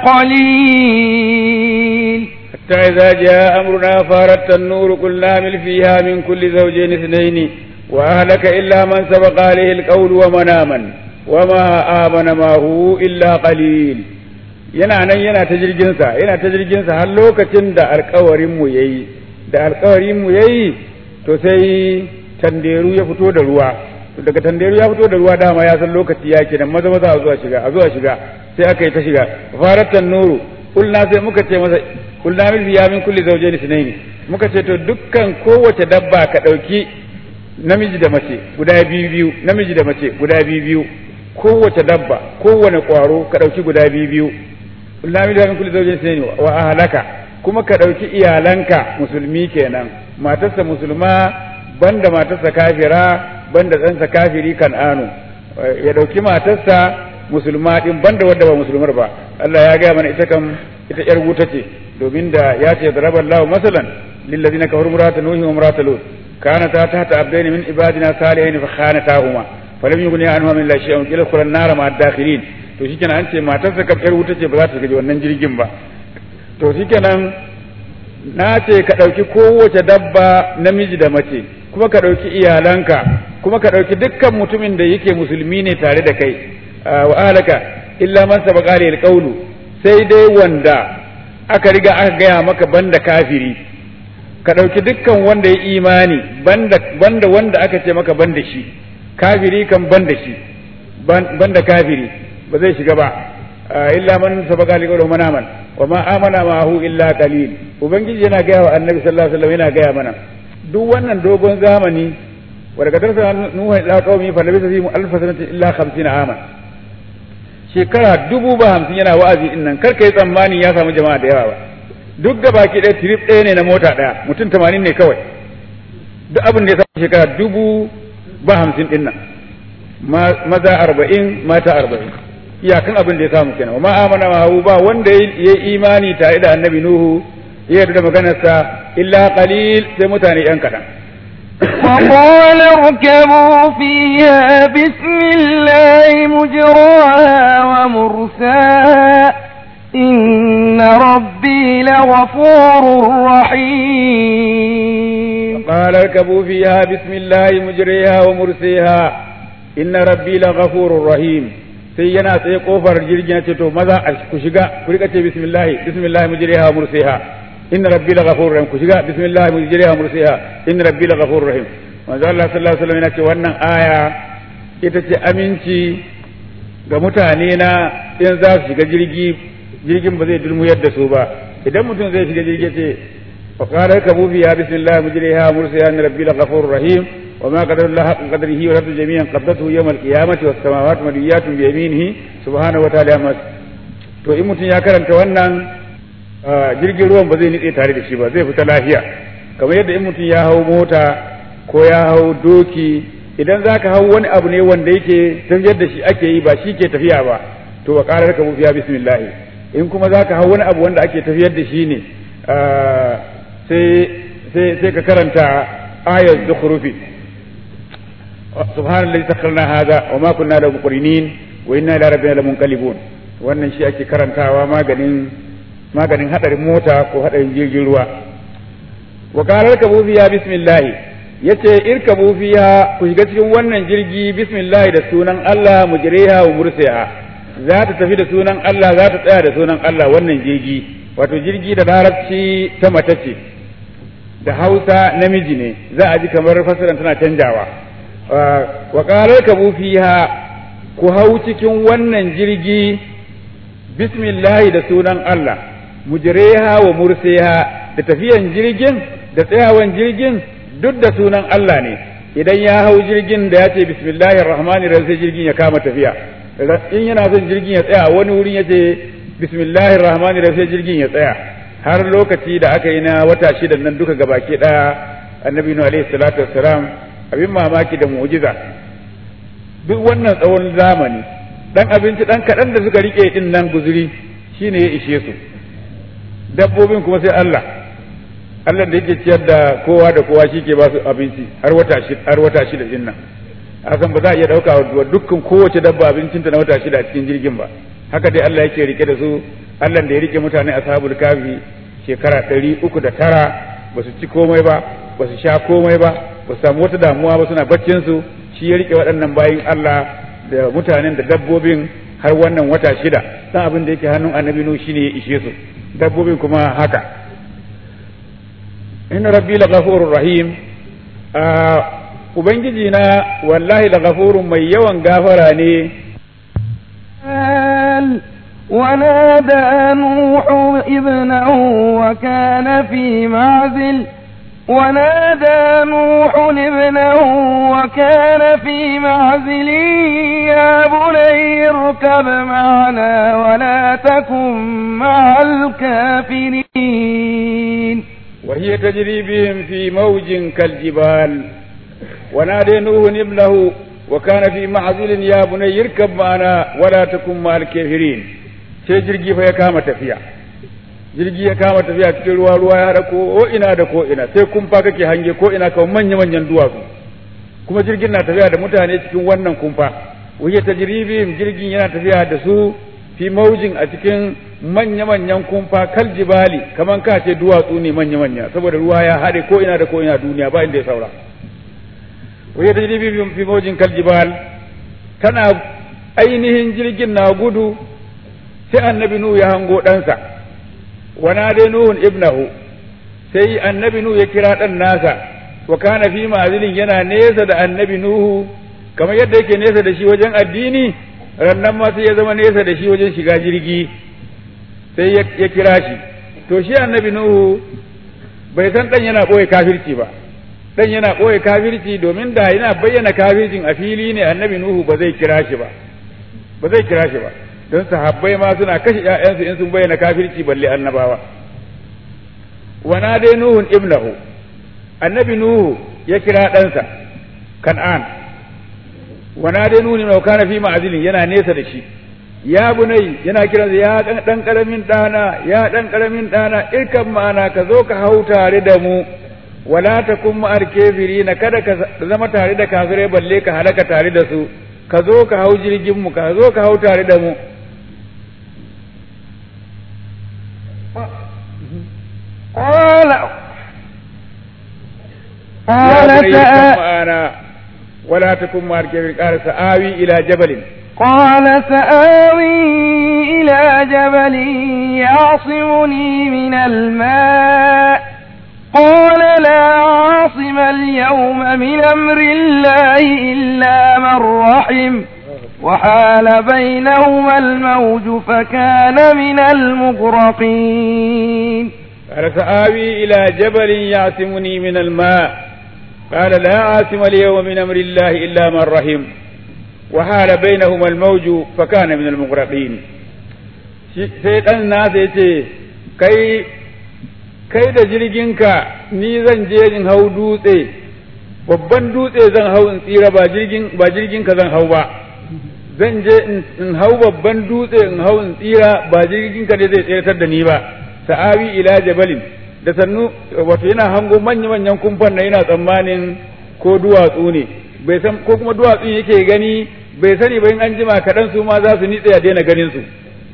قليل حتى إذا جاء أمرنا فارت النور قل نعمل فيها من كل زوجين اثنين وأهلك إلا من سبق عليه القول ومن آمن وما آمن معه إلا قليل yana nan yana ta jirginsa yana ta jirginsa har lokacin da alkawarinmu ya yi da alkawarinmu ya yi to sai tanderu ya fito da ruwa to daga tanderu ya fito da ruwa dama ya san lokaci ya ke nan maza maza a zuwa shiga a zuwa shiga sai aka yi ta shiga faratan nuru kulna sai muka ce masa kulna min fiya min kulli zawjayn sunaini muka ce to dukkan kowace dabba ka dauki namiji da mace guda biyu biyu namiji da mace guda biyu biyu kowace dabba kowane kwaro ka dauki guda biyu biyu kulna min fiya min kulli zawjayn sunaini wa ahlaka kuma ka dauki iyalanka musulmi kenan matarsa musulma banda matarsa kafira banda ɗansa kafiri kan'anu ya dauki matarsa musulma din banda wadda ba musulmar ba Allah ya gaya mana ita kam ita yar wuta ce domin da ya ce darabar lahu masalan lillazina kafaru murata nuhi wa murata lut kanata tahta abdain min ibadina salihin fa khanatahuma falam yughni anhuma min la shay'un ila kulan nar ma dakhilin to shikenan an ce matarsa kafiyar wuta ce ba za ta gaji wannan jirgin ba to shikenan na ce ka ɗauki kowace dabba namiji da mace kuma ka ɗauki iyalanka kuma ka ɗauki dukkan mutumin da yake musulmi ne tare da kai wa alaka illa man sabaqa lil qawlu sai dai wanda aka riga aka gaya maka banda kafiri ka ɗauki dukkan wanda ya imani banda banda wanda aka ce maka banda shi kafiri kan banda shi banda kafiri ba zai shiga ba illa man sabaqa lil qawlu man amana wa ma amana ma'ahu illa qalil ubangiji yana gaya wa annabi sallallahu alaihi wasallam yana gaya mana duk wannan dogon zamani wa daga tarsa nuhu ila qaumi fa labisa fihim alf sanati illa 50 ama shekara dubu ba hamsin yana wa'azi din nan kar kai tsammani ya samu jama'a da yawa ba duk da baki ɗaya trip ɗaya ne na mota ɗaya mutum 80 ne kawai duk abin da ya samu shekara dubu ba hamsin din nan maza arba'in mata arba'in iyakan abin da ya samu kenan wa ma amana ma ba wanda ya imani tare da annabi nuhu ya yarda da maganarsa illa qalil sai mutane yan kadan وقال اركبوا فيها بسم الله مجراها ومرساها إن ربي لغفور رحيم قال اركبوا فيها بسم الله مجريها ومرسيها إن ربي لغفور رحيم sai yana tsaye kofar jirgin ya ce to maza ku shiga ku rika ce bismillah bismillah mujriha wa mursiha inna rabbi la ghafurur rahim ku shiga bismillah mujriha wa mursiha inna rabbi la ghafurur rahim manzo Allah sallallahu alaihi wasallam yana ce wannan aya ita ce aminci ga mutane na in za su shiga jirgi jirgin ba zai dulmuyar da su ba idan mutum zai shiga jirgi ce fa qala kabu biya bismillah mujriha wa mursiha inna rabbi la ghafurur rahim وما قدر الله حق قدره والأرض جميعا قبضته يوم القيامة والسماوات مليات بيمينه سبحانه وتعالى ما to in mutum ya karanta wannan jirgin ruwan ba zai nitse tare da shi ba zai fita lafiya kamar yadda in mutum ya hau mota ko ya hau doki idan za ka hau wani abu ne wanda yake tafiyar da shi ake yi ba shi ke tafiya ba to ba ƙarar ka bufiya bismillah in kuma za ka hau wani abu wanda ake tafiyar da shi ne sai ka karanta ayat zukhrufi سبحان الذي سخرنا هذا وما كنا له مقرنين وإنا إلى ربنا لمنقلبون wannan shi ake karantawa maganin maganin hadarin mota ko hadarin jirgin ruwa wa qalar kabu fiha bismillah yace irkabu fiha ku shiga cikin wannan jirgi bismillah da sunan Allah mujriha wa mursiha za ta tafi da sunan Allah za ta tsaya da sunan Allah wannan jirgi wato jirgi da larabci ta mace ce da Hausa namiji ne za a ji kamar fasiran tana canjawa wa ƙarar kabu fiha ku hau cikin wannan jirgi bismillahi da sunan Allah mujreha wa mursiha da tafiyan jirgin da tsayawan jirgin duk da sunan Allah ne idan ya hau jirgin da ya ce bismillahir rahmanir rahim sai jirgin ya kama tafiya in yana son jirgin ya tsaya wani wurin ya ce bismillahir rahmanir rahim sai jirgin ya tsaya har lokaci da aka yi na wata shida nan duka gabaki daya annabi nuhu alaihi salatu wassalam abin mamaki da mu'jiza duk wannan tsawon zamani dan abinci dan kaɗan da suka rike din nan guzuri shine ya ishe su dabbobin kuma sai Allah Allah da yake ciyar da kowa da kowa shi ke ba su abinci har wata shida har wata shida din nan hakan ba za a iya dauka wa dukkan kowace dabba abincinta na wata shida a cikin jirgin ba haka dai Allah yake rike da su Allah da ya rike mutane ashabul kafi shekara ɗari uku da tara ba su ci komai ba ba su sha komai ba ba su samu wata damuwa ba suna baccin su shi ya rike waɗannan bayin Allah da mutanen da dabbobin har wannan wata shida dan abin da yake hannun annabi nu shine ya ishe su dabbobin kuma haka inna rabbi la ghafurur rahim ubangiji na wallahi la ghafurun mai yawan gafara ne ونادى نوح ابنه وكان في معزل ونادى نوح ابنه وكان في معزل يا بني اركب معنا ولا تكن مع الكافرين وهي تجري بهم في موج كالجبال ونادى نوح ابنه وكان في معزل يا بني اركب معنا ولا تكن مع الكافرين sai jirgi fa ya kama tafiya jirgi ya kama tafiya cikin ruwa ruwa ya haɗa ko ina da ko ina sai kumfa kake hange ko ina kawai manya manyan duwatsu kuma jirgin na tafiya da mutane cikin wannan kumfa wuya ta jiribin jirgin yana tafiya da su fi maujin a cikin manya manyan kumfa kal jibali kaman ka ce duwatsu ne manya manya saboda ruwa ya haɗe ko ina da ko ina duniya ba inda ya saura wuya ta jiribin fi maujin kal jibal tana ainihin jirgin na gudu sai annabi nuhu ya hango ɗansa wana dai nuhun ibnahu sai annabi nuhu ya kira ɗan nasa wa kana fi ma'azilin yana nesa da annabi nuhu kamar yadda yake nesa da shi wajen addini rannan ma sai ya zama nesa da shi wajen shiga jirgi sai ya kira shi to shi annabi nuhu bai san ɗan yana ɓoye kafirci ba ɗan yana ɓoye kafirci domin da yana bayyana kafircin a fili ne annabi nuhu ba zai kira shi ba ba zai kira shi ba don sahabbai ma suna kashe ƴaƴansu in sun bayyana kafirci balle annabawa wana dai nuhun ibnahu annabi nuhu ya kira ɗansa kan'an wana dai nuhu ne kana fi ma'azilin yana nesa da shi ya bunai yana kiransa ya dan karamin ɗana ya dan karamin ɗana irkan ma'ana ka zo ka hau tare da mu wala takun ma'ar na kada ka zama tare da kafirai balle ka halaka tare da su ka zo ka hau jirgin mu ka zo ka hau tare da mu قال قال قال سآ- معنا ولا تكن مع الكافرين قال سآوي إلى جبل قال سآوي إلى جبل يعصمني من الماء قال لا عاصم اليوم من أمر الله إلا من رحم وحال بينهما الموج فكان من المغرقين قال سآوي إلى جبل يعصمني من الماء قال لا عاصم اليوم من أمر الله إلا من رحم وحال بينهما الموج فكان من المغرقين sai ɗan nasa ya ce kai kai da jirginka ni zan je in hau dutse babban dutse zan hau in tsira ba jirgin ba jirginka zan hau ba zan je in hau babban dutse in hau in tsira ba jirginka ne zai tsiratar da ni ba sa'awi ila jabalin da sannu wato yana hango manya-manyan kumfan na yana tsammanin ko duwatsu ne bai san ko kuma duwatsu yake gani bai sani ba in an jima kaɗan su ma za su nitse a daina ganin su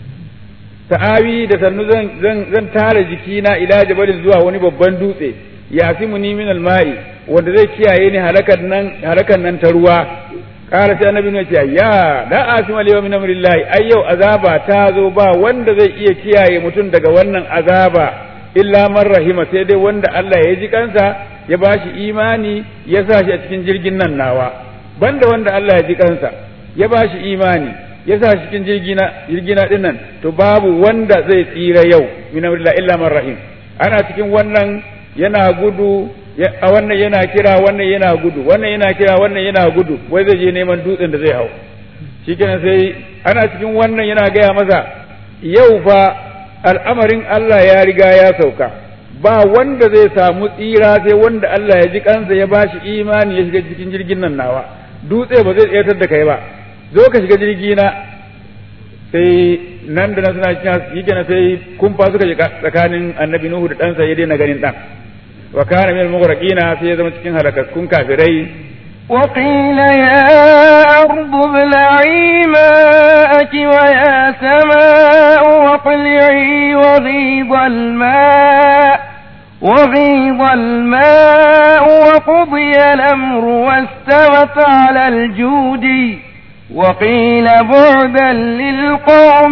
sa'awi da sannu zan zan zan tara jikina ila jabalin zuwa wani babban dutse yasimuni min alma'i wanda zai kiyaye ni halakan nan halakan nan ta ruwa qala sai annabi ne ce ya la asima al min amrillahi ai yau azaba ta zo ba wanda zai iya kiyaye mutum daga wannan azaba illa man rahima sai dai wanda Allah ya ji kansa ya bashi imani ya sa shi a cikin jirgin nan nawa banda wanda Allah ya ji kansa ya bashi imani ya sa shi cikin jirgina jirgina din nan to babu wanda zai tsira yau min amrillahi illa man rahim ana cikin wannan yana gudu a wannan yana kira wannan yana gudu wannan yana kira wannan yana gudu wai zai je neman dutsen da zai hau shikenan sai ana cikin wannan yana gaya masa yau fa al'amarin Allah ya riga ya sauka ba wanda zai samu tsira sai wanda Allah ya ji kansa ya bashi imani ya shiga cikin jirgin nan nawa dutse ba zai tsayatar da kai ba zo ka shiga jirgi na sai nan da na suna cikin yake na sai kumfa suka shiga tsakanin annabi Nuhu da ɗansa ya daina ganin ɗan wa kana min al-mughraqina sai ya zama cikin halakakkun kafirai وقيل يا أرض ابلعي ماءك ويا سماء واقلعي وغيض الماء وغيض الماء وقضي الأمر واستوت على الجود وقيل بعدا للقوم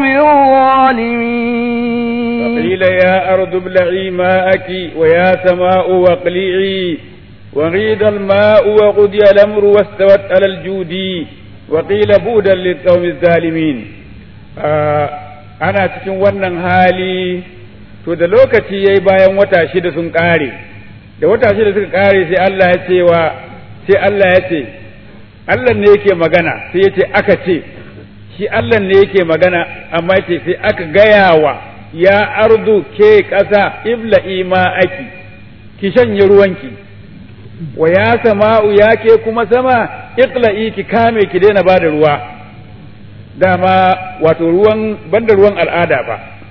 الظالمين وقيل يا أرض ابلعي ماءك ويا سماء واقلعي وغيض الماء وقضي الأمر واستوت على الجود وقيل بودا للقوم الظالمين آه أنا cikin wannan hali to da lokaci yayi bayan wata shida sun kare da wata shida suka kare sai Allah ya ce wa sai Allah ya ce Allah ne yake magana sai ya ce aka ce shi Allah ne yake magana amma ce sai aka gaya wa ya ardu ke ƙasa ibla ima'aki ki shanye ruwanki wa ya sama'u ya ke kuma sama iqla'i ki kame ki daina bada ruwa dama wato ruwan banda ruwan al'ada ba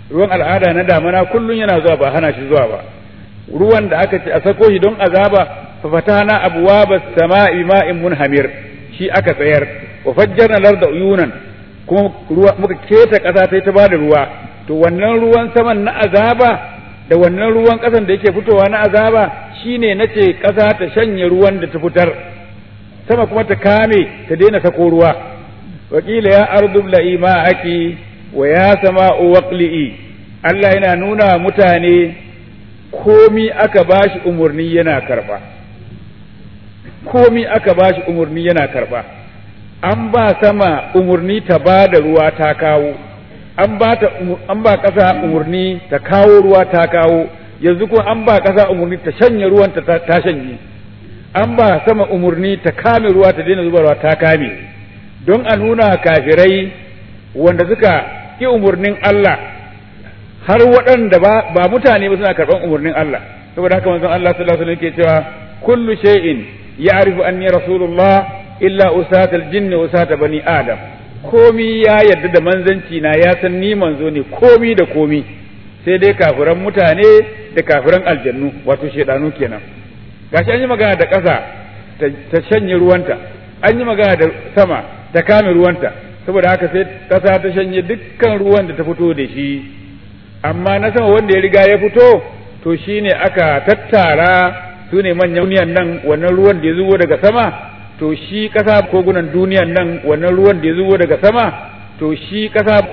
ruwan al'ada na damana kullun yana zuwa ba hana shi zuwa ba ruwan da aka ce a sako shi don azaba fa fatana abwaba sama'i ma'in munhamir shi aka tsayar wa fajjarna larda uyunan kuma ruwa muka keta kasa sai ta bada ruwa to wannan ruwan saman na azaba da wannan ruwan kasan da yake fitowa na azaba shine nace kasa ta shanye ruwan da ta fitar sama kuma ta kame ta daina sako ruwa wakila ya ardu la'i ma'aki wa ya sama'u waqli'i Allah yana nuna mutane komi aka bashi umurni yana karba komi aka bashi umurni yana karba an ba sama umurni ta ba da ruwa ta kawo an ba ta an ba kasa umurni ta kawo ruwa ta kawo yanzu ko an ba kasa umurni ta shanye ruwan ta ta shanye an ba sama umurni ta kame ruwa ta daina zubarwa ta kame don a nuna kafirai wanda suka ki umurnin Allah har waɗanda ba ba mutane ba suna karɓan umurnin Allah saboda haka manzon Allah sallallahu alaihi wasallam yake cewa kullu shay'in ya'rifu anni rasulullah illa usatal jinni usata bani adam komi ya yarda da manzanci na ya san ni manzo ne komi da komi sai dai kafiran mutane da kafiran aljannu wato shedanu kenan gashi an yi magana da ƙasa ta shanye ruwanta an yi magana da sama ta kame ruwanta saboda haka sai ƙasa ta shanye dukkan ruwan da ta fito da shi amma na sama wanda ya riga ya fito to shine aka tattara su ne manyan duniyan nan wannan ruwan da ya zubo daga sama to shi ƙasa kogunan duniyan nan wannan ruwan da ya zubo daga sama to shi ƙasa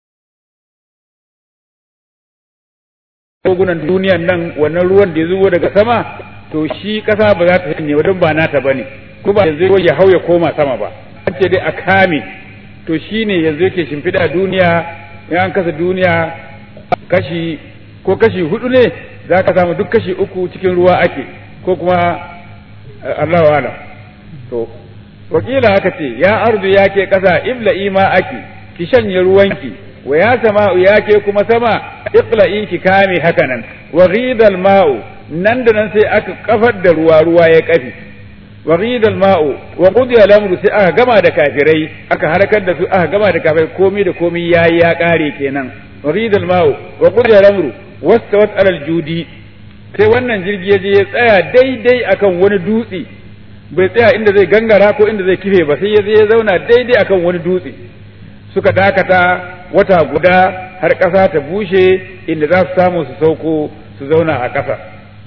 kogunan duniyan nan wannan ruwan da ya zubo daga sama to shi ƙasa ba za ta shanye ba don ba nata bane ko ba yanzu ya hau ya koma sama ba an ce dai a kame to shine yanzu yake shimfiɗa duniya in an kasa duniya kashi ko kashi hudu ne za ka samu duk kashi uku cikin ruwa ake ko kuma Allahu alam to wakila haka ce ya ardu ya ke ƙasa ibla'i ma ake ki shanye ruwanki wa ya sama'u ya ke kuma sama iqla'i ki kame haka nan wa ghidal ma'u nan da nan sai aka kafar da ruwa ruwa ya kafi wa ghidal ma'u wa qudiya al-amru sai aka gama da kafirai aka harkar da su aka gama da kafirai komai da komai yayi ya kare kenan wa ghidal ma'u wa qudiya al-amru wastawat alal judi sai wannan jirgi ya je ya tsaya daidai akan wani dutse bai tsaya inda zai gangara ko inda zai kife ba sai ya je ya zauna daidai akan wani dutse suka dakata wata guda har ƙasa ta bushe inda za su samu su sauko su zauna a ƙasa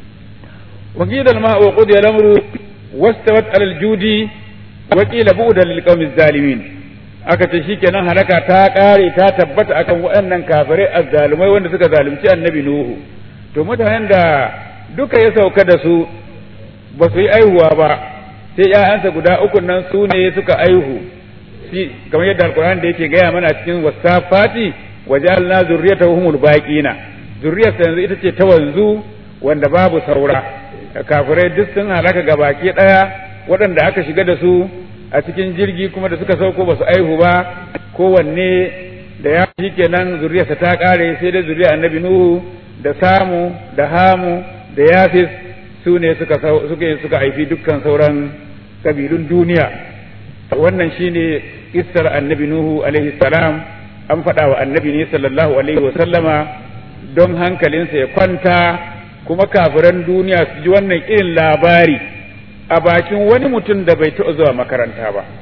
wakilal ma wa qudiya al-amru wastawat alal judi wa qila bu'dan lil qawmi zalimin aka ce shikenan halaka ta kare ta tabbata akan waɗannan kafirai azzalumai wanda suka zalunci annabi nuhu to mutanen da duka ya sauka da su ba su yi aihuwa ba sai ‘ya'yansa guda uku nan su ne suka aihu shi kamar yadda alkur'an da yake gaya mana cikin wasafati waje alna zurriyata humul baqina zurriyarsa yanzu ita ce ta wanzu wanda babu saura kafirai duk sun halaka ga baki ɗaya waɗanda aka shiga da su a cikin jirgi kuma da suka sauko ba su aihu ba kowanne da ya shi kenan zurriyarsa ta ƙare sai dai zuriyar annabi nuhu da samu da hamu da yafis su ne suka suka suka haifi dukkan sauran kabilun duniya wannan shine kissar annabi nuhu alaihi salam an faɗa wa annabi ne sallallahu alaihi wa sallama don hankalinsa ya kwanta kuma kafiran duniya su ji wannan irin labari a bakin wani mutum da bai taɓa zuwa makaranta ba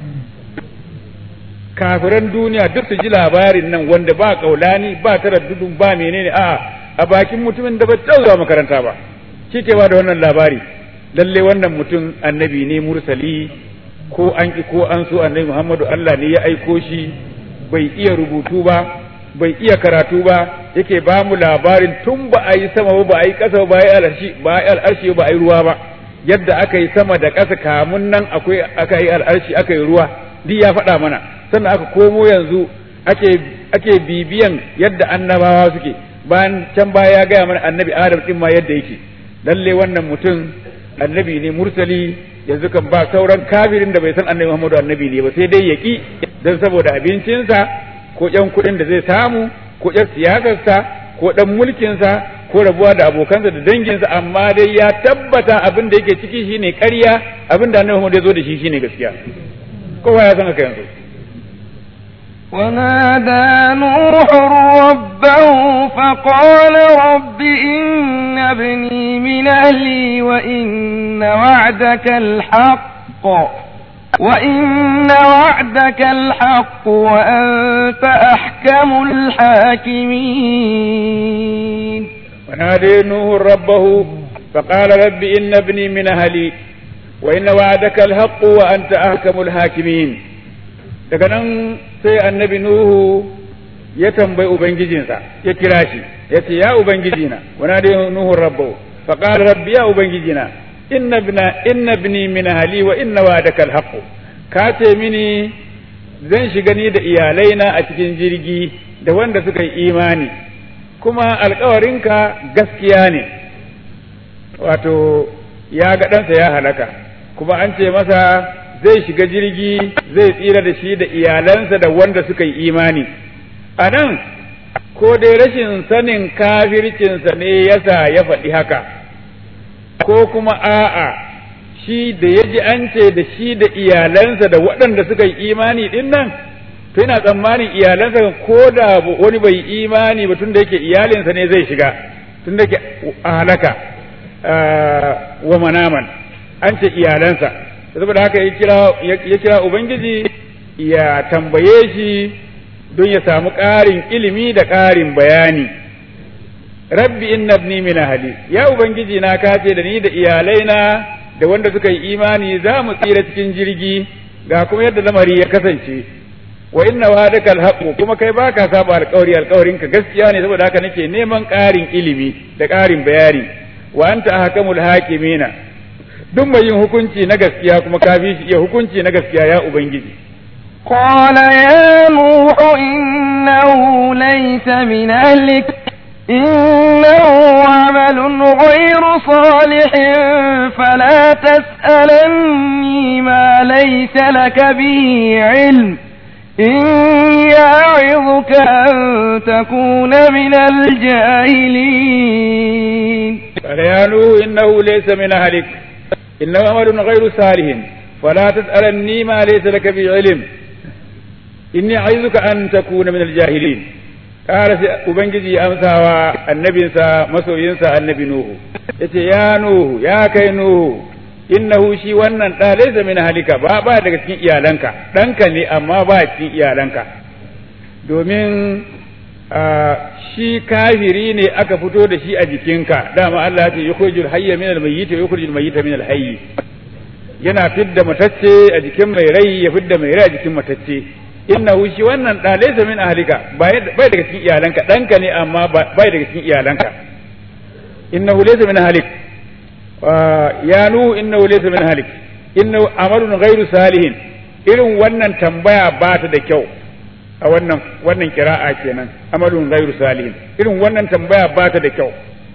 kafiran duniya duk su ji labarin nan wanda ba kaulani ba taraddudun ba menene a a bakin mutumin da bai taɓa zuwa makaranta ba shi ke ba da wannan labari lalle wannan mutum annabi ne mursali ko an ki ko an so annabi Muhammadu Allah ne ya aiko shi bai iya rubutu ba bai iya karatu ba yake ba mu labarin tun ba a yi sama ba ba a yi ƙasa ba a yi al'arshi ba a yi al'arshi ba a yi ruwa ba yadda aka yi sama da ƙasa kamun nan akwai aka yi al'arshi aka yi ruwa duk ya faɗa mana sannan aka komo yanzu ake ake bibiyan yadda annabawa suke bayan can baya ya gaya mana annabi adam din ma yadda yake lalle wannan mutum annabi ne mursali yanzu kan ba sauran kafirin da bai san annabi Muhammadu annabi ne ba sai dai ya ki don saboda abincinsa ko ƴan kuɗin da zai samu ko ƴan siyasarsa ko ɗan mulkinsa ko rabuwa da abokansa da danginsa amma dai ya tabbata abin da yake ciki shine ƙarya abin da annabi Muhammadu ya zo da shi shine gaskiya kowa ya san haka yanzu ونادى نوح ربه فقال رب إن ابني من أهلي وإن وعدك الحق وإن وعدك الحق وأنت أحكم الحاكمين ونادي نوح ربه فقال رب إن ابني من أهلي وإن وعدك الحق وأنت أحكم الحاكمين daga nan sai annabi Nuhu ya tambayi Ubangijinsa ya kira shi ya ce ya Ubangijina wana da Nuhu rabbahu fa qala rabbi ya Ubangijina inna ibna inna ibni min ahli wa inna wa'daka alhaq ka ce mini zan shiga ni da iyalaina a cikin jirgi da wanda suka yi imani kuma alkawarinka gaskiya ne wato ya ga ɗansa ya halaka kuma an ce masa zai shiga jirgi zai tsira da shi da iyalansa da wanda suka yi imani a nan ko dai rashin sanin kafircinsa ne yasa ya faɗi haka ko kuma a'a shi da ya ji an ce da shi da iyalansa da waɗanda suka yi imani ɗin nan to yana tsammanin iyalansa ko da wani bai yi imani ba tun da yake iyalinsa ne zai shiga tun da yake a halaka wa manaman an ce iyalansa saboda haka ya kira ubangiji ya tambaye shi don ya samu ƙarin ilimi da ƙarin bayani rabbi inna ibni min ahli ya ubangiji na kace da ni da iyalaina da wanda suka yi imani za mu tsira cikin jirgi ga kuma yadda lamari ya kasance wa inna wa'adaka alhaqu kuma kai baka saba alƙawari alƙawarinka gaskiya ne saboda haka nake neman ƙarin ilimi da ƙarin bayani wa anta ahkamul hakimina duk mai yin hukunci na gaskiya kuma ka fi shi iya hukunci na gaskiya ya ubangiji قال يا نوح إنه ليس من أهلك إنه عمل غير صالح فلا تسألني ما ليس لك به علم إني أعظك أن تكون من الجاهلين قال يا نوح إنه ليس من أهلك إنه عمل غير صالح فلا تسألني ما ليس لك به علم إني أعظك أن تكون من الجاهلين قال ubangiji amsa wa annabinsa masoyinsa annabi nuhu yace ya nuhu ya kai nuhu innahu shi wannan da laysa min halika ba ba daga cikin iyalanka ɗanka ne amma ba cikin iyalanka domin shi kafiri ne aka fito da shi a jikinka dama Allah ya ce yukhrijul hayya min al-mayyit wa yukhrijul mayyita min al-hayy yana fidda matacce a jikin mai rai ya fidda mai rai a jikin matacce innahu shi wannan da laysa min ahlika bai daga cikin iyalanka danka ne amma bai daga cikin iyalanka innahu laysa min ahlik ya nu innahu laysa min ahlik innahu amalun ghairu salihin irin wannan tambaya ba ta da kyau a wannan wannan kira'a kenan amalun ghairu salihin irin wannan tambaya ba ta da kyau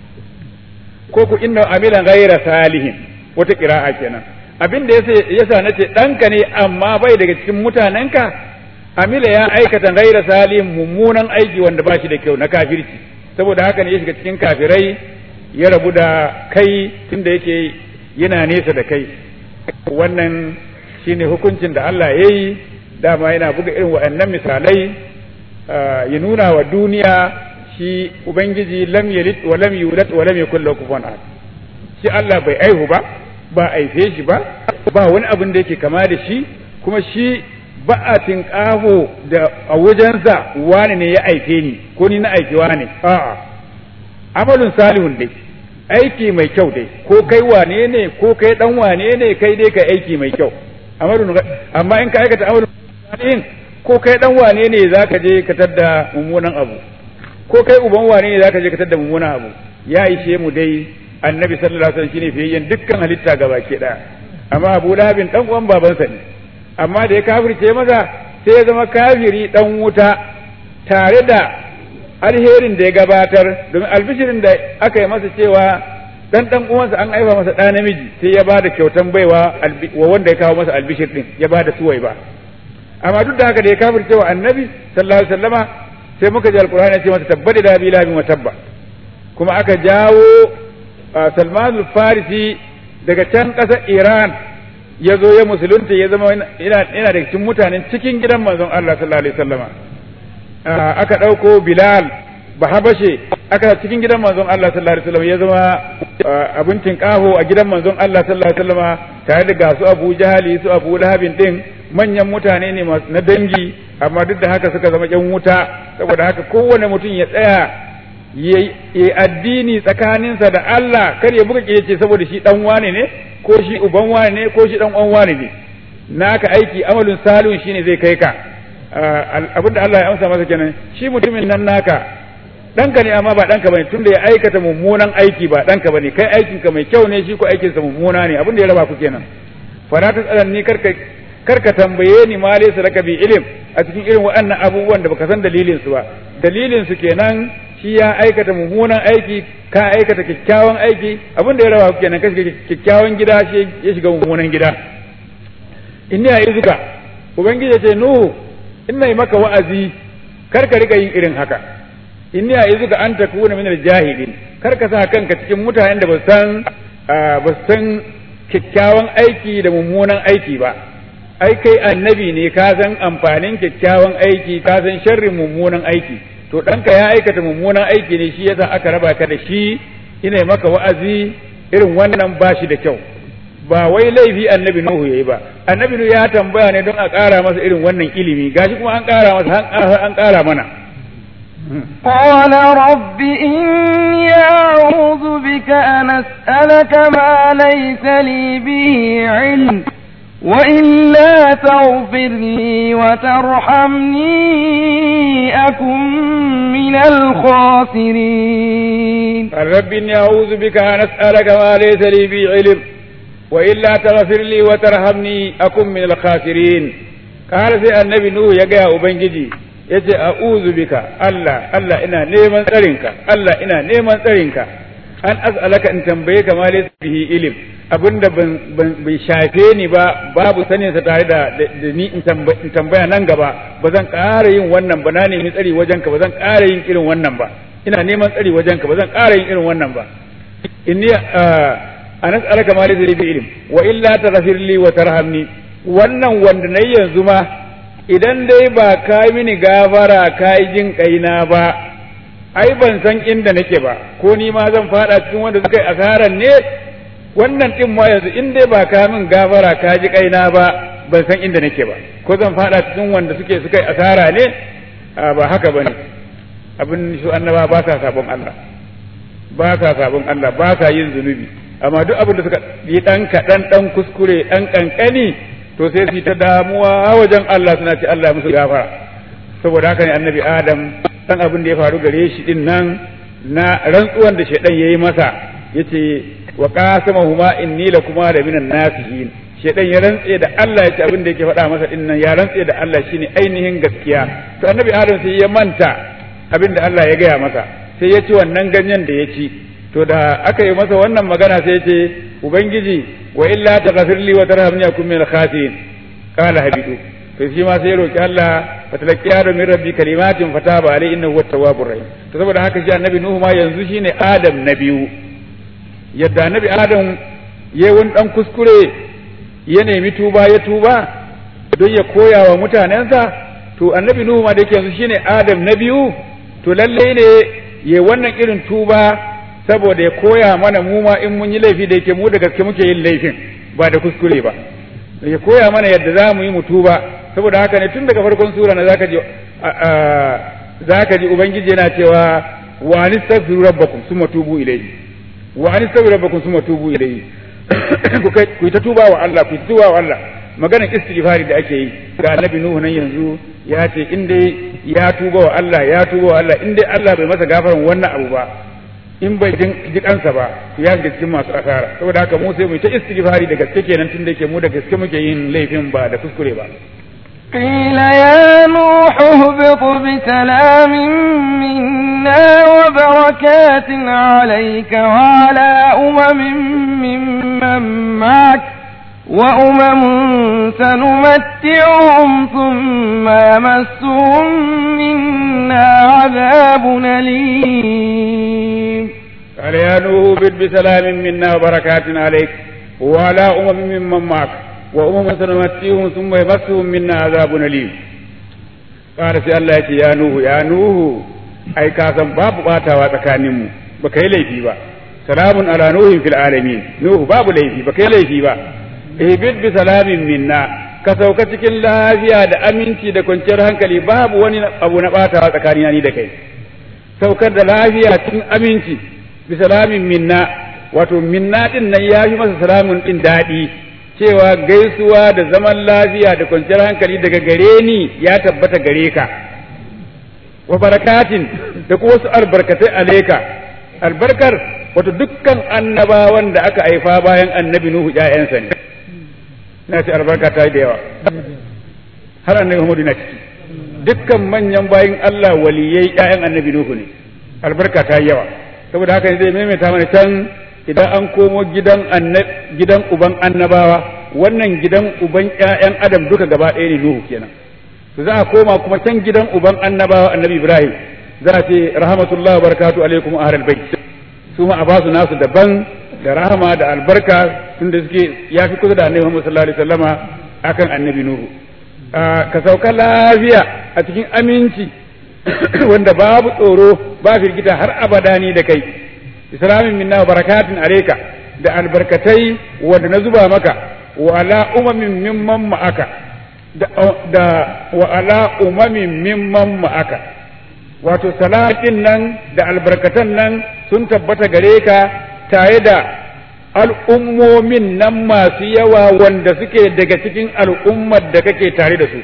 ko ku inna amilan ghaira salihin wata kira'a kenan abin da yasa nace ɗanka ne amma bai daga cikin mutanenka amila ya aikata gaira salim mummunan aiki wanda ba shi da kyau na kafirci saboda haka ne ya shiga cikin kafirai ya rabu da kai tunda yake yana nesa da kai wannan shine hukuncin da Allah ya yi dama yana buga irin waɗannan misalai ya nuna wa duniya shi ubangiji lam yalid wa lam yulad wa lam yakul lahu kufuwan ahad shi Allah bai aihu ba ba aife shi ba ba wani abin da yake kama da shi kuma shi ba a tinƙaho da a wajensa wani ne ya aike ni ko ni na aiki wani a'a amalin salihun dai aiki mai kyau dai ko kai wane ne ko kai dan wane ne kai dai ka aiki mai kyau amalin amma in ka aikata amalin salihin ko kai dan wane ne zaka je ka tadda mummunan abu ko kai uban wane ne zaka je ka tadda mummunan abu ya ishe mu dai annabi sallallahu alaihi wasallam shine fiyayyen dukkan halitta gaba ke daya amma Abu Lahabin dan uwan babansa ne amma da ya kafirce maza sai ya zama kafiri dan wuta tare da alherin da ya gabatar domin albishirin da aka yi masa cewa dan dan uwansa an aifa masa ɗa namiji sai ya bada kyautan baiwa wa wanda ya kawo masa albishir din ya bada suwai ba amma duk da haka da ya kafirce wa annabi sallallahu alaihi wasallama sai muka ji alqur'ani ya ce masa tabbadi da bi labin wa tabba kuma aka jawo Salman al-Farisi daga can ƙasar Iran ya zo ya musulunta ya zama yana da cikin mutanen cikin gidan manzon Allah sallallahu alaihi wasallama aka ɗauko bilal bahabashe aka cikin gidan manzon Allah sallallahu alaihi wasallam ya zama abin tinkaho a gidan manzon Allah sallallahu alaihi wasallam tare da gasu Abu Jahali su Abu Lahabin din manyan mutane ne na dangi amma duk da haka suka zama yan wuta saboda haka kowane mutum ya tsaya ya addini tsakaninsa da Allah kar ya buga ce saboda shi dan wane ne ko shi uban wane ne ko shi dan uwan wane ne naka aiki amalin salihun shine zai kai ka abinda Allah ya amsa masa kenan shi mutumin nan naka ɗanka ne amma ba ɗanka bane tunda ya aikata mummunan aiki ba ɗanka bane kai aikinka mai kyau ne shi ko aikinsa mummuna ne abinda ya raba ku kenan fara ta tsadan ni karka karka tambaye ni ma laysa laka bi ilim a cikin irin waɗannan abubuwan da baka san dalilin su ba dalilin su kenan shi ya aikata mummunan aiki ka aikata kyakkyawan aiki abinda ya raba ku kenan ka shiga kyakkyawan gida shi ya shiga mummunan gida inni a izuka ubangiji ya ce nuhu ina yi maka wa'azi kar ka rika yin irin haka inni a izuka an ta kuna min jahilin kar ka sa kanka cikin mutanen da ba san ba san kyakkyawan aiki da mummunan aiki ba ai kai annabi ne ka san amfanin kyakkyawan aiki ka san sharrin mummunan aiki to ɗanka ya aikata mummunan aiki ne shi yasa aka raba ka da shi ina maka wa'azi irin wannan ba shi da kyau ba wai laifi annabi Nuhu yayi ba annabi Nuhu ya tambaya ne don a ƙara masa irin wannan ilimi gashi kuma an ƙara masa an ƙara mana قال رب إني أعوذ بك أن أسألك ما ليس لي به علم وإلا تغفر لي وترحمني أكن من الخاسرين رب إني أعوذ بك أن أسألك ما ليس لي به علم وإلا تغفر لي وترحمني أكن من الخاسرين قال سي النبي نوح يا أبنجي yace a'udhu bika Allah Allah ina neman tsarinka Allah ina neman tsarinka an as'alaka in tambaye ka ma laysa bihi ilim abinda ban bai shafe ni ba babu sanin sa tare da da ni in tambaya nan gaba ba zan ƙara yin wannan ba na nemi tsari wajenka ba zan ƙara yin irin wannan ba ina neman tsari wajenka ba zan ƙara yin irin wannan ba inni an as'alaka ma laysa bi ilim wa illa taghfir li wa tarhamni wannan wanda nayi yanzu ma idan dai ba ka mini gafara ka yi jin kaina ba ai ban san inda nake ba ko ni ma zan fada cikin wanda suka yi asaran ne wannan din ma yanzu in dai ba ka min gafara ka ji kaina ba ban san inda nake ba ko zan fada cikin wanda suke suka yi asara ne ba haka bane abin su annaba ba sa sabon Allah ba sa sabon Allah ba sa yin zunubi amma duk abin da suka yi dan kaɗan dan kuskure dan kankani to sai su ta damuwa wajen Allah suna ce Allah musu gafara saboda haka ne annabi Adam dan abin da ya faru gare shi din nan na rantsuwan da shaidan yayi masa yace wa qasamahuma inni lakuma da minan nasihin shaidan ya rantse da Allah yace abin da yake faɗa masa din nan ya rantse da Allah shine ainihin gaskiya to annabi Adam sai ya manta abin da Allah ya gaya masa sai ya ci wannan ganyen da ya ci to da aka yi masa wannan magana sai ya ce ubangiji wa illa taghfir li wa tarhamni akun min al-khasirin qala habidu to shi ma sai ya roki Allah fa talaqqiya min rabbi kalimatin fataba alai innahu huwa tawwabur rahim to saboda haka shi annabi nuhu ma yanzu shine adam na biyu yadda annabi adam yayi wani dan kuskure ya nemi tuba ya tuba don ya koya wa mutanensa to annabi nuhu ma da yake yanzu shine adam na biyu to lalle ne yayi wannan irin tuba saboda ya koya mana mu ma in mun yi laifi da yake mu da gaske muke yin laifin ba da kuskure ba ya koya mana yadda za mu yi mutuba saboda haka ne tun daga farkon sura na zaka ji zaka ji ubangiji yana cewa wa anistaghfiru rabbakum summa tubu ilayhi wa anistaghfiru rabbakum summa tubu ilayhi ku ta tuba wa Allah ku tuba wa Allah maganar istighfari da ake yi ga annabi nuhu nan yanzu ya ce in dai ya tuba wa Allah ya tuba wa Allah in dai Allah bai masa gafaran wannan abu ba in bai ji kansa ba ya shiga cikin masu asara saboda haka mu sai mu ta istighfari da gaske kenan tunda yake mu da gaske muke yin laifin ba da kuskure ba قيل يا نوح اهبط بسلام منا وبركات عليك وعلى أمم ممن معك وأمم سنمتعهم ثم يمسهم منا عذاب أليم قال يا نوح بد بسلام منا وبركات عليك وعلى أمم ممن معك وأمم سنمتعهم ثم يمسهم منا عذاب أليم ƙara sai Allah ya ce ya nuhu ya nuhu ai ka san babu batawa tsakaninmu ba kai laifi ba salamun ala nuhin fil alamin nuhu babu laifi ba kai laifi ba ihbid bi salamin minna ka sauka cikin lafiya da aminci da kwanciyar hankali babu wani abu na batawa tsakanina ni da kai saukar da lafiya cikin aminci bi salamin minna wato minna din nan ya fi masa salamun din daɗi cewa gaisuwa da zaman lafiya da kwanciyar hankali daga gare ni ya tabbata gare ka wa barakatin da kuma wasu albarkatai aleka albarkar wato dukkan annabawan da aka haifa bayan annabi nuhu ƴaƴansa ne na ce albarka ta yi da yawa har annabi muhammadu na ciki dukkan manyan bayin Allah waliyai ƴaƴan annabi nuhu ne albarka ta yi yawa saboda haka zai maimaita mana can idan an komo gidan gidan uban annabawa wannan gidan uban ƴaƴan adam duka gaba ɗaya ne nuhu kenan to za a koma kuma can gidan uban annabawa annabi ibrahim za a ce rahmatullahi barakatu alaikum ahlal bait su ma a basu nasu daban da rahama da albarka tunda suke ya fi kusa da annabi muhammad sallallahu alaihi wasallama akan annabi nuhu ka sauka lafiya a cikin aminci wanda babu tsoro ba firgita har abada ni da kai islamin minna wa barakatin alayka da albarkatai wanda na zuba maka wa ala umamin mimman ma'aka da, da wa ala umamin mimman ma'aka wato salatin nan da albarkatan nan sun tabbata gare ka tare da al'ummomin nan masu yawa wanda suke daga cikin al'ummar da kake tare da su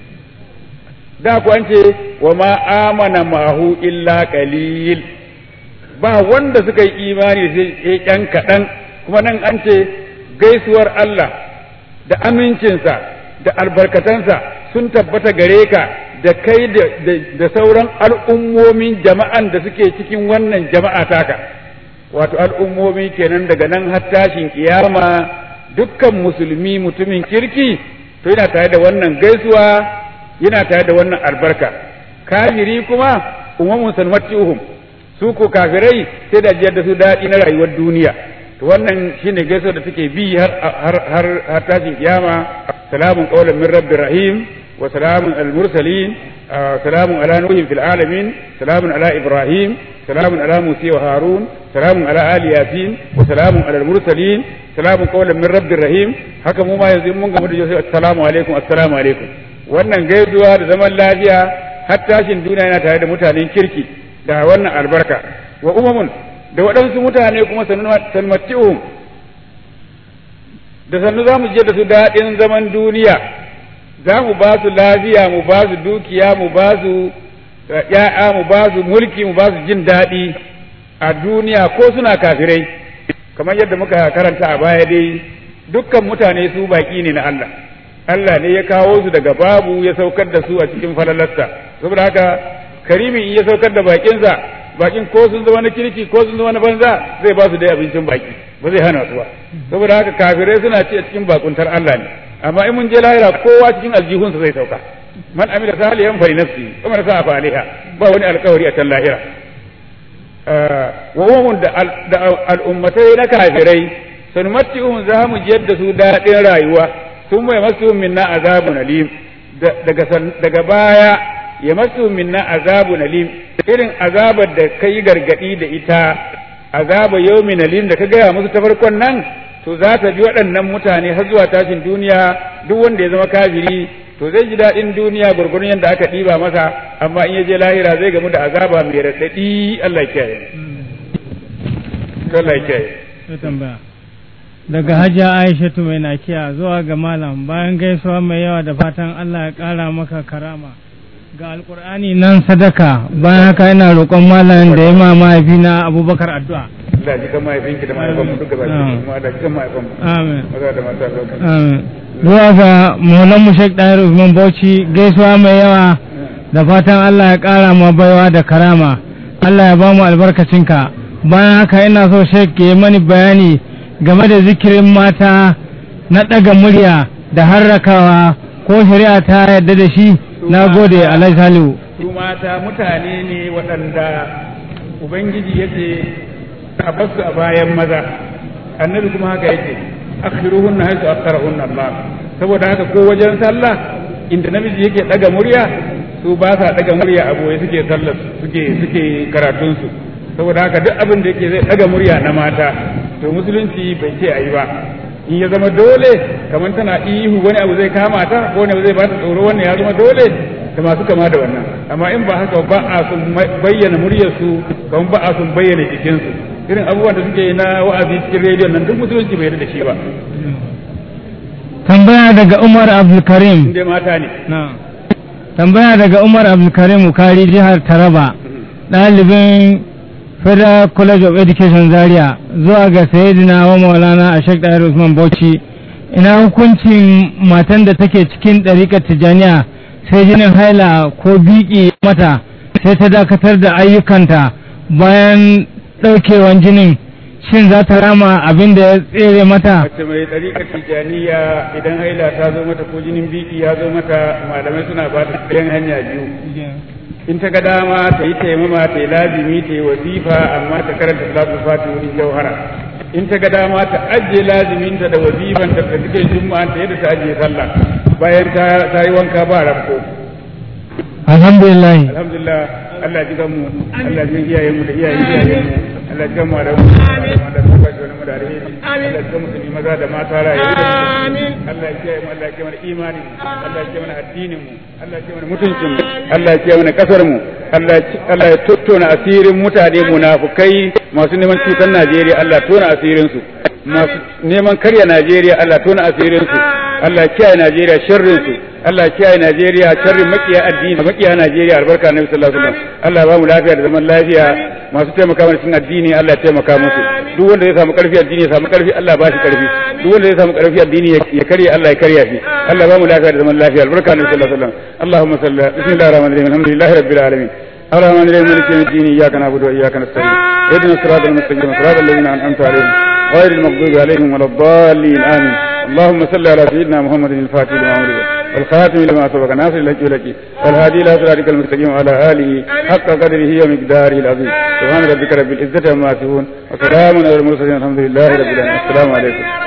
da ku an ce wa ma amana mahu illa qalil ba wanda suka yi imani sai ƴan kaɗan kuma nan an ce gaisuwar Allah da amincinsa da albarkatansa sun tabbata gare ka da kai da sauran al'ummomin jama'an da suke cikin wannan jama'a taka wato al'ummomi kenan daga nan har tashin kiyama dukkan musulmi mutumin kirki to yana tare da wannan gaisuwa yana tare da wannan albarka kafiri kuma umamun sanwati'uhum su ko kafirai sai da jiyar da su daɗi na rayuwar duniya to wannan shine gaisuwa da take bi har har har, har tashin kiyama salamun qawlan min rabbir rahim wa salamun al mursalin salamun ala nuhin fil alamin salamun ala ibrahim salamun ala musa wa harun salamun ala ali yasin wa salamun ala al mursalin salamun qawlan min rabbir rahim haka mu ma yanzu mun gamu da yau assalamu alaikum assalamu alaikum wannan gaisuwa da zaman lafiya har tashin duniya yana tare da mutanen kirki da wannan albarka wa umamun da waɗansu mutane kuma sanmatti'uhum da sannu za mu je da su daɗin zaman duniya za mu ba su lafiya mu ba su dukiya mu ba su ‘ya'ya mu ba su mulki mu ba su jin daɗi a duniya ko suna kafirai kamar yadda muka karanta a baya dai dukkan mutane su baƙi ne na Allah Allah ne ya kawo su daga babu ya saukar da su a cikin falalarsa saboda haka karimi in ya saukar da bakinsa bakin ko sun zama na kirki ko sun zama na banza zai ba su dai abincin baki ba zai hana su ba saboda haka kafirai suna ci a cikin bakuntar Allah ne amma in mun je lahira kowa cikin aljihunsa zai sauka man amila salihan fa nafsi wa man sa'a fa alaiha ba wani alkawari a can lahira wa umun da al'ummatai na kafirai sanmatti'uhum za mu jiyar da su daɗin rayuwa sun mai masu minna azabun alim daga baya ya masu minna azabun alim irin azabar da ka yi gargaɗi da ita azaba yawmin alim da ka gaya musu ta farkon nan to za ta bi waɗannan mutane har zuwa tashin duniya duk wanda ya zama kafiri to zai ji daɗin duniya gurgurun yadda aka ɗiba masa amma in ya je lahira zai gamu da azaba mai raɗaɗi Allah ya kiyaye Allah ya kiyaye daga hajiya aishatu mai nakiya zuwa ga malam bayan gaisuwa mai yawa da fatan Allah ya ƙara maka karama ga alkur'ani nan sadaka bayan haka yana roƙon malam da ya ma mahaifina abubakar addu'a Allah ji kan mahaifinki da mahaifan mu duka baki kuma da kan mahaifan mu amin maza da mata lokacin amin zuwa ga maulan mu Sheikh Dahir Usman Bauchi gaisuwa mai yawa da fatan Allah ya ƙara ma baiwa da karama Allah ya ba mu albarkacinka bayan haka ina so Sheikh ya mani bayani game da zikirin mata na ɗaga murya da harrakawa ko shari'a ta yarda da shi na gode alhaji salihu su mata mutane ne waɗanda ubangiji ya ce a basu a bayan maza annabi kuma haka yake akhiruhunna haisu akharahunna Allah saboda haka ko wajen sallah inda namiji yake ɗaga murya su ba sa daga murya a boye suke sallar suke suke karatun su saboda haka duk abin da yake zai daga murya na mata to musulunci bai ce ayi ba in ya zama dole kamar tana ihu wani abu zai kama ta ko wani abu zai bata tsoro wannan ya zama dole da masu kama da wannan amma in ba haka ba a sun bayyana muryarsu kamar ba a sun bayyana jikinsu irin abubuwan da suke na wa'azi cikin rediyon nan duk musulunci bai da shi ba tambaya daga Umar Abdulkarim inda mata ne tambaya daga Umar Abdulkarim Ukari jihar Taraba ɗalibin Federal College of Education Zaria zuwa ga Sayyidina wa Maulana a Sheikh Dahir Usman Bauchi ina hukuncin matan da take cikin ɗariƙar Tijjaniya sai jinin haila ko biki mata sai ta dakatar da ayyukanta bayan ɗaukewan jinin shin za ta rama abin da ya tsere mata mace mai ɗariƙar tijaniya idan haila ta zo mata ko jinin biki ya zo mata malamai suna ba ta ɗayan hanya biyu in ta ga dama ta yi taimama ta yi lazimi ta yi wasifa amma ta karanta salatu fati wurin jauhara in ta ga dama ta ajiye laziminta da wasifan ta da cikin juma'a ta yadda ta ajiye sallah bayan ta yi wanka ba rabko alhamdulillah alhamdulillah Allah ji mu Allah ji iyayen mu da iyayen iyayen mu Allah ji mu da mu da mu da mu da alheri Allah ji mu musulmi maza da mata rayu amin Allah ya kiyaye mu Allah ya kiyaye mana imani Allah ya kiyaye mana addinin mu Allah ya kiyaye mana mutuncin mu Allah ya kiyaye mana kasar mu Allah Allah ya tattona asirin mutane munafukai masu neman cutar Najeriya Allah tona asirin su masu neman karya Najeriya Allah tona asirin su Allah ya kiyaye Najeriya sharrin su Allah kiyaye Najeriya sharrin makiya addini makiya Najeriya albarka Annabi sallallahu alaihi wasallam Allah ba mu lafiya da zaman lafiya masu taimaka mana cikin addini Allah ya taimaka musu duk wanda ya samu karfi addini ya samu karfi Allah ba shi karfi duk wanda ya samu karfi addini ya karya Allah ya karya shi Allah ba mu lafiya da zaman lafiya albarka Annabi sallallahu alaihi wasallam Allahumma salli bismillahir rahmanir rahim alhamdulillahi rabbil alamin الرحمن الرحيم مالك يوم الدين اياك نعبد واياك نستعين اهدنا الصراط المستقيم صراط الذين انعمت عليهم غير المغضوب عليهم ولا الضالين امين اللهم صل على سيدنا محمد الفاتح لما أمره والخاتم لما سبق ناصر لك لك والهادي الى صراطك المستقيم وعلى اله حق قدره ومقداره العظيم سبحان ربك رب العزه عما يصفون وسلام على المرسلين الحمد لله رب العالمين السلام عليكم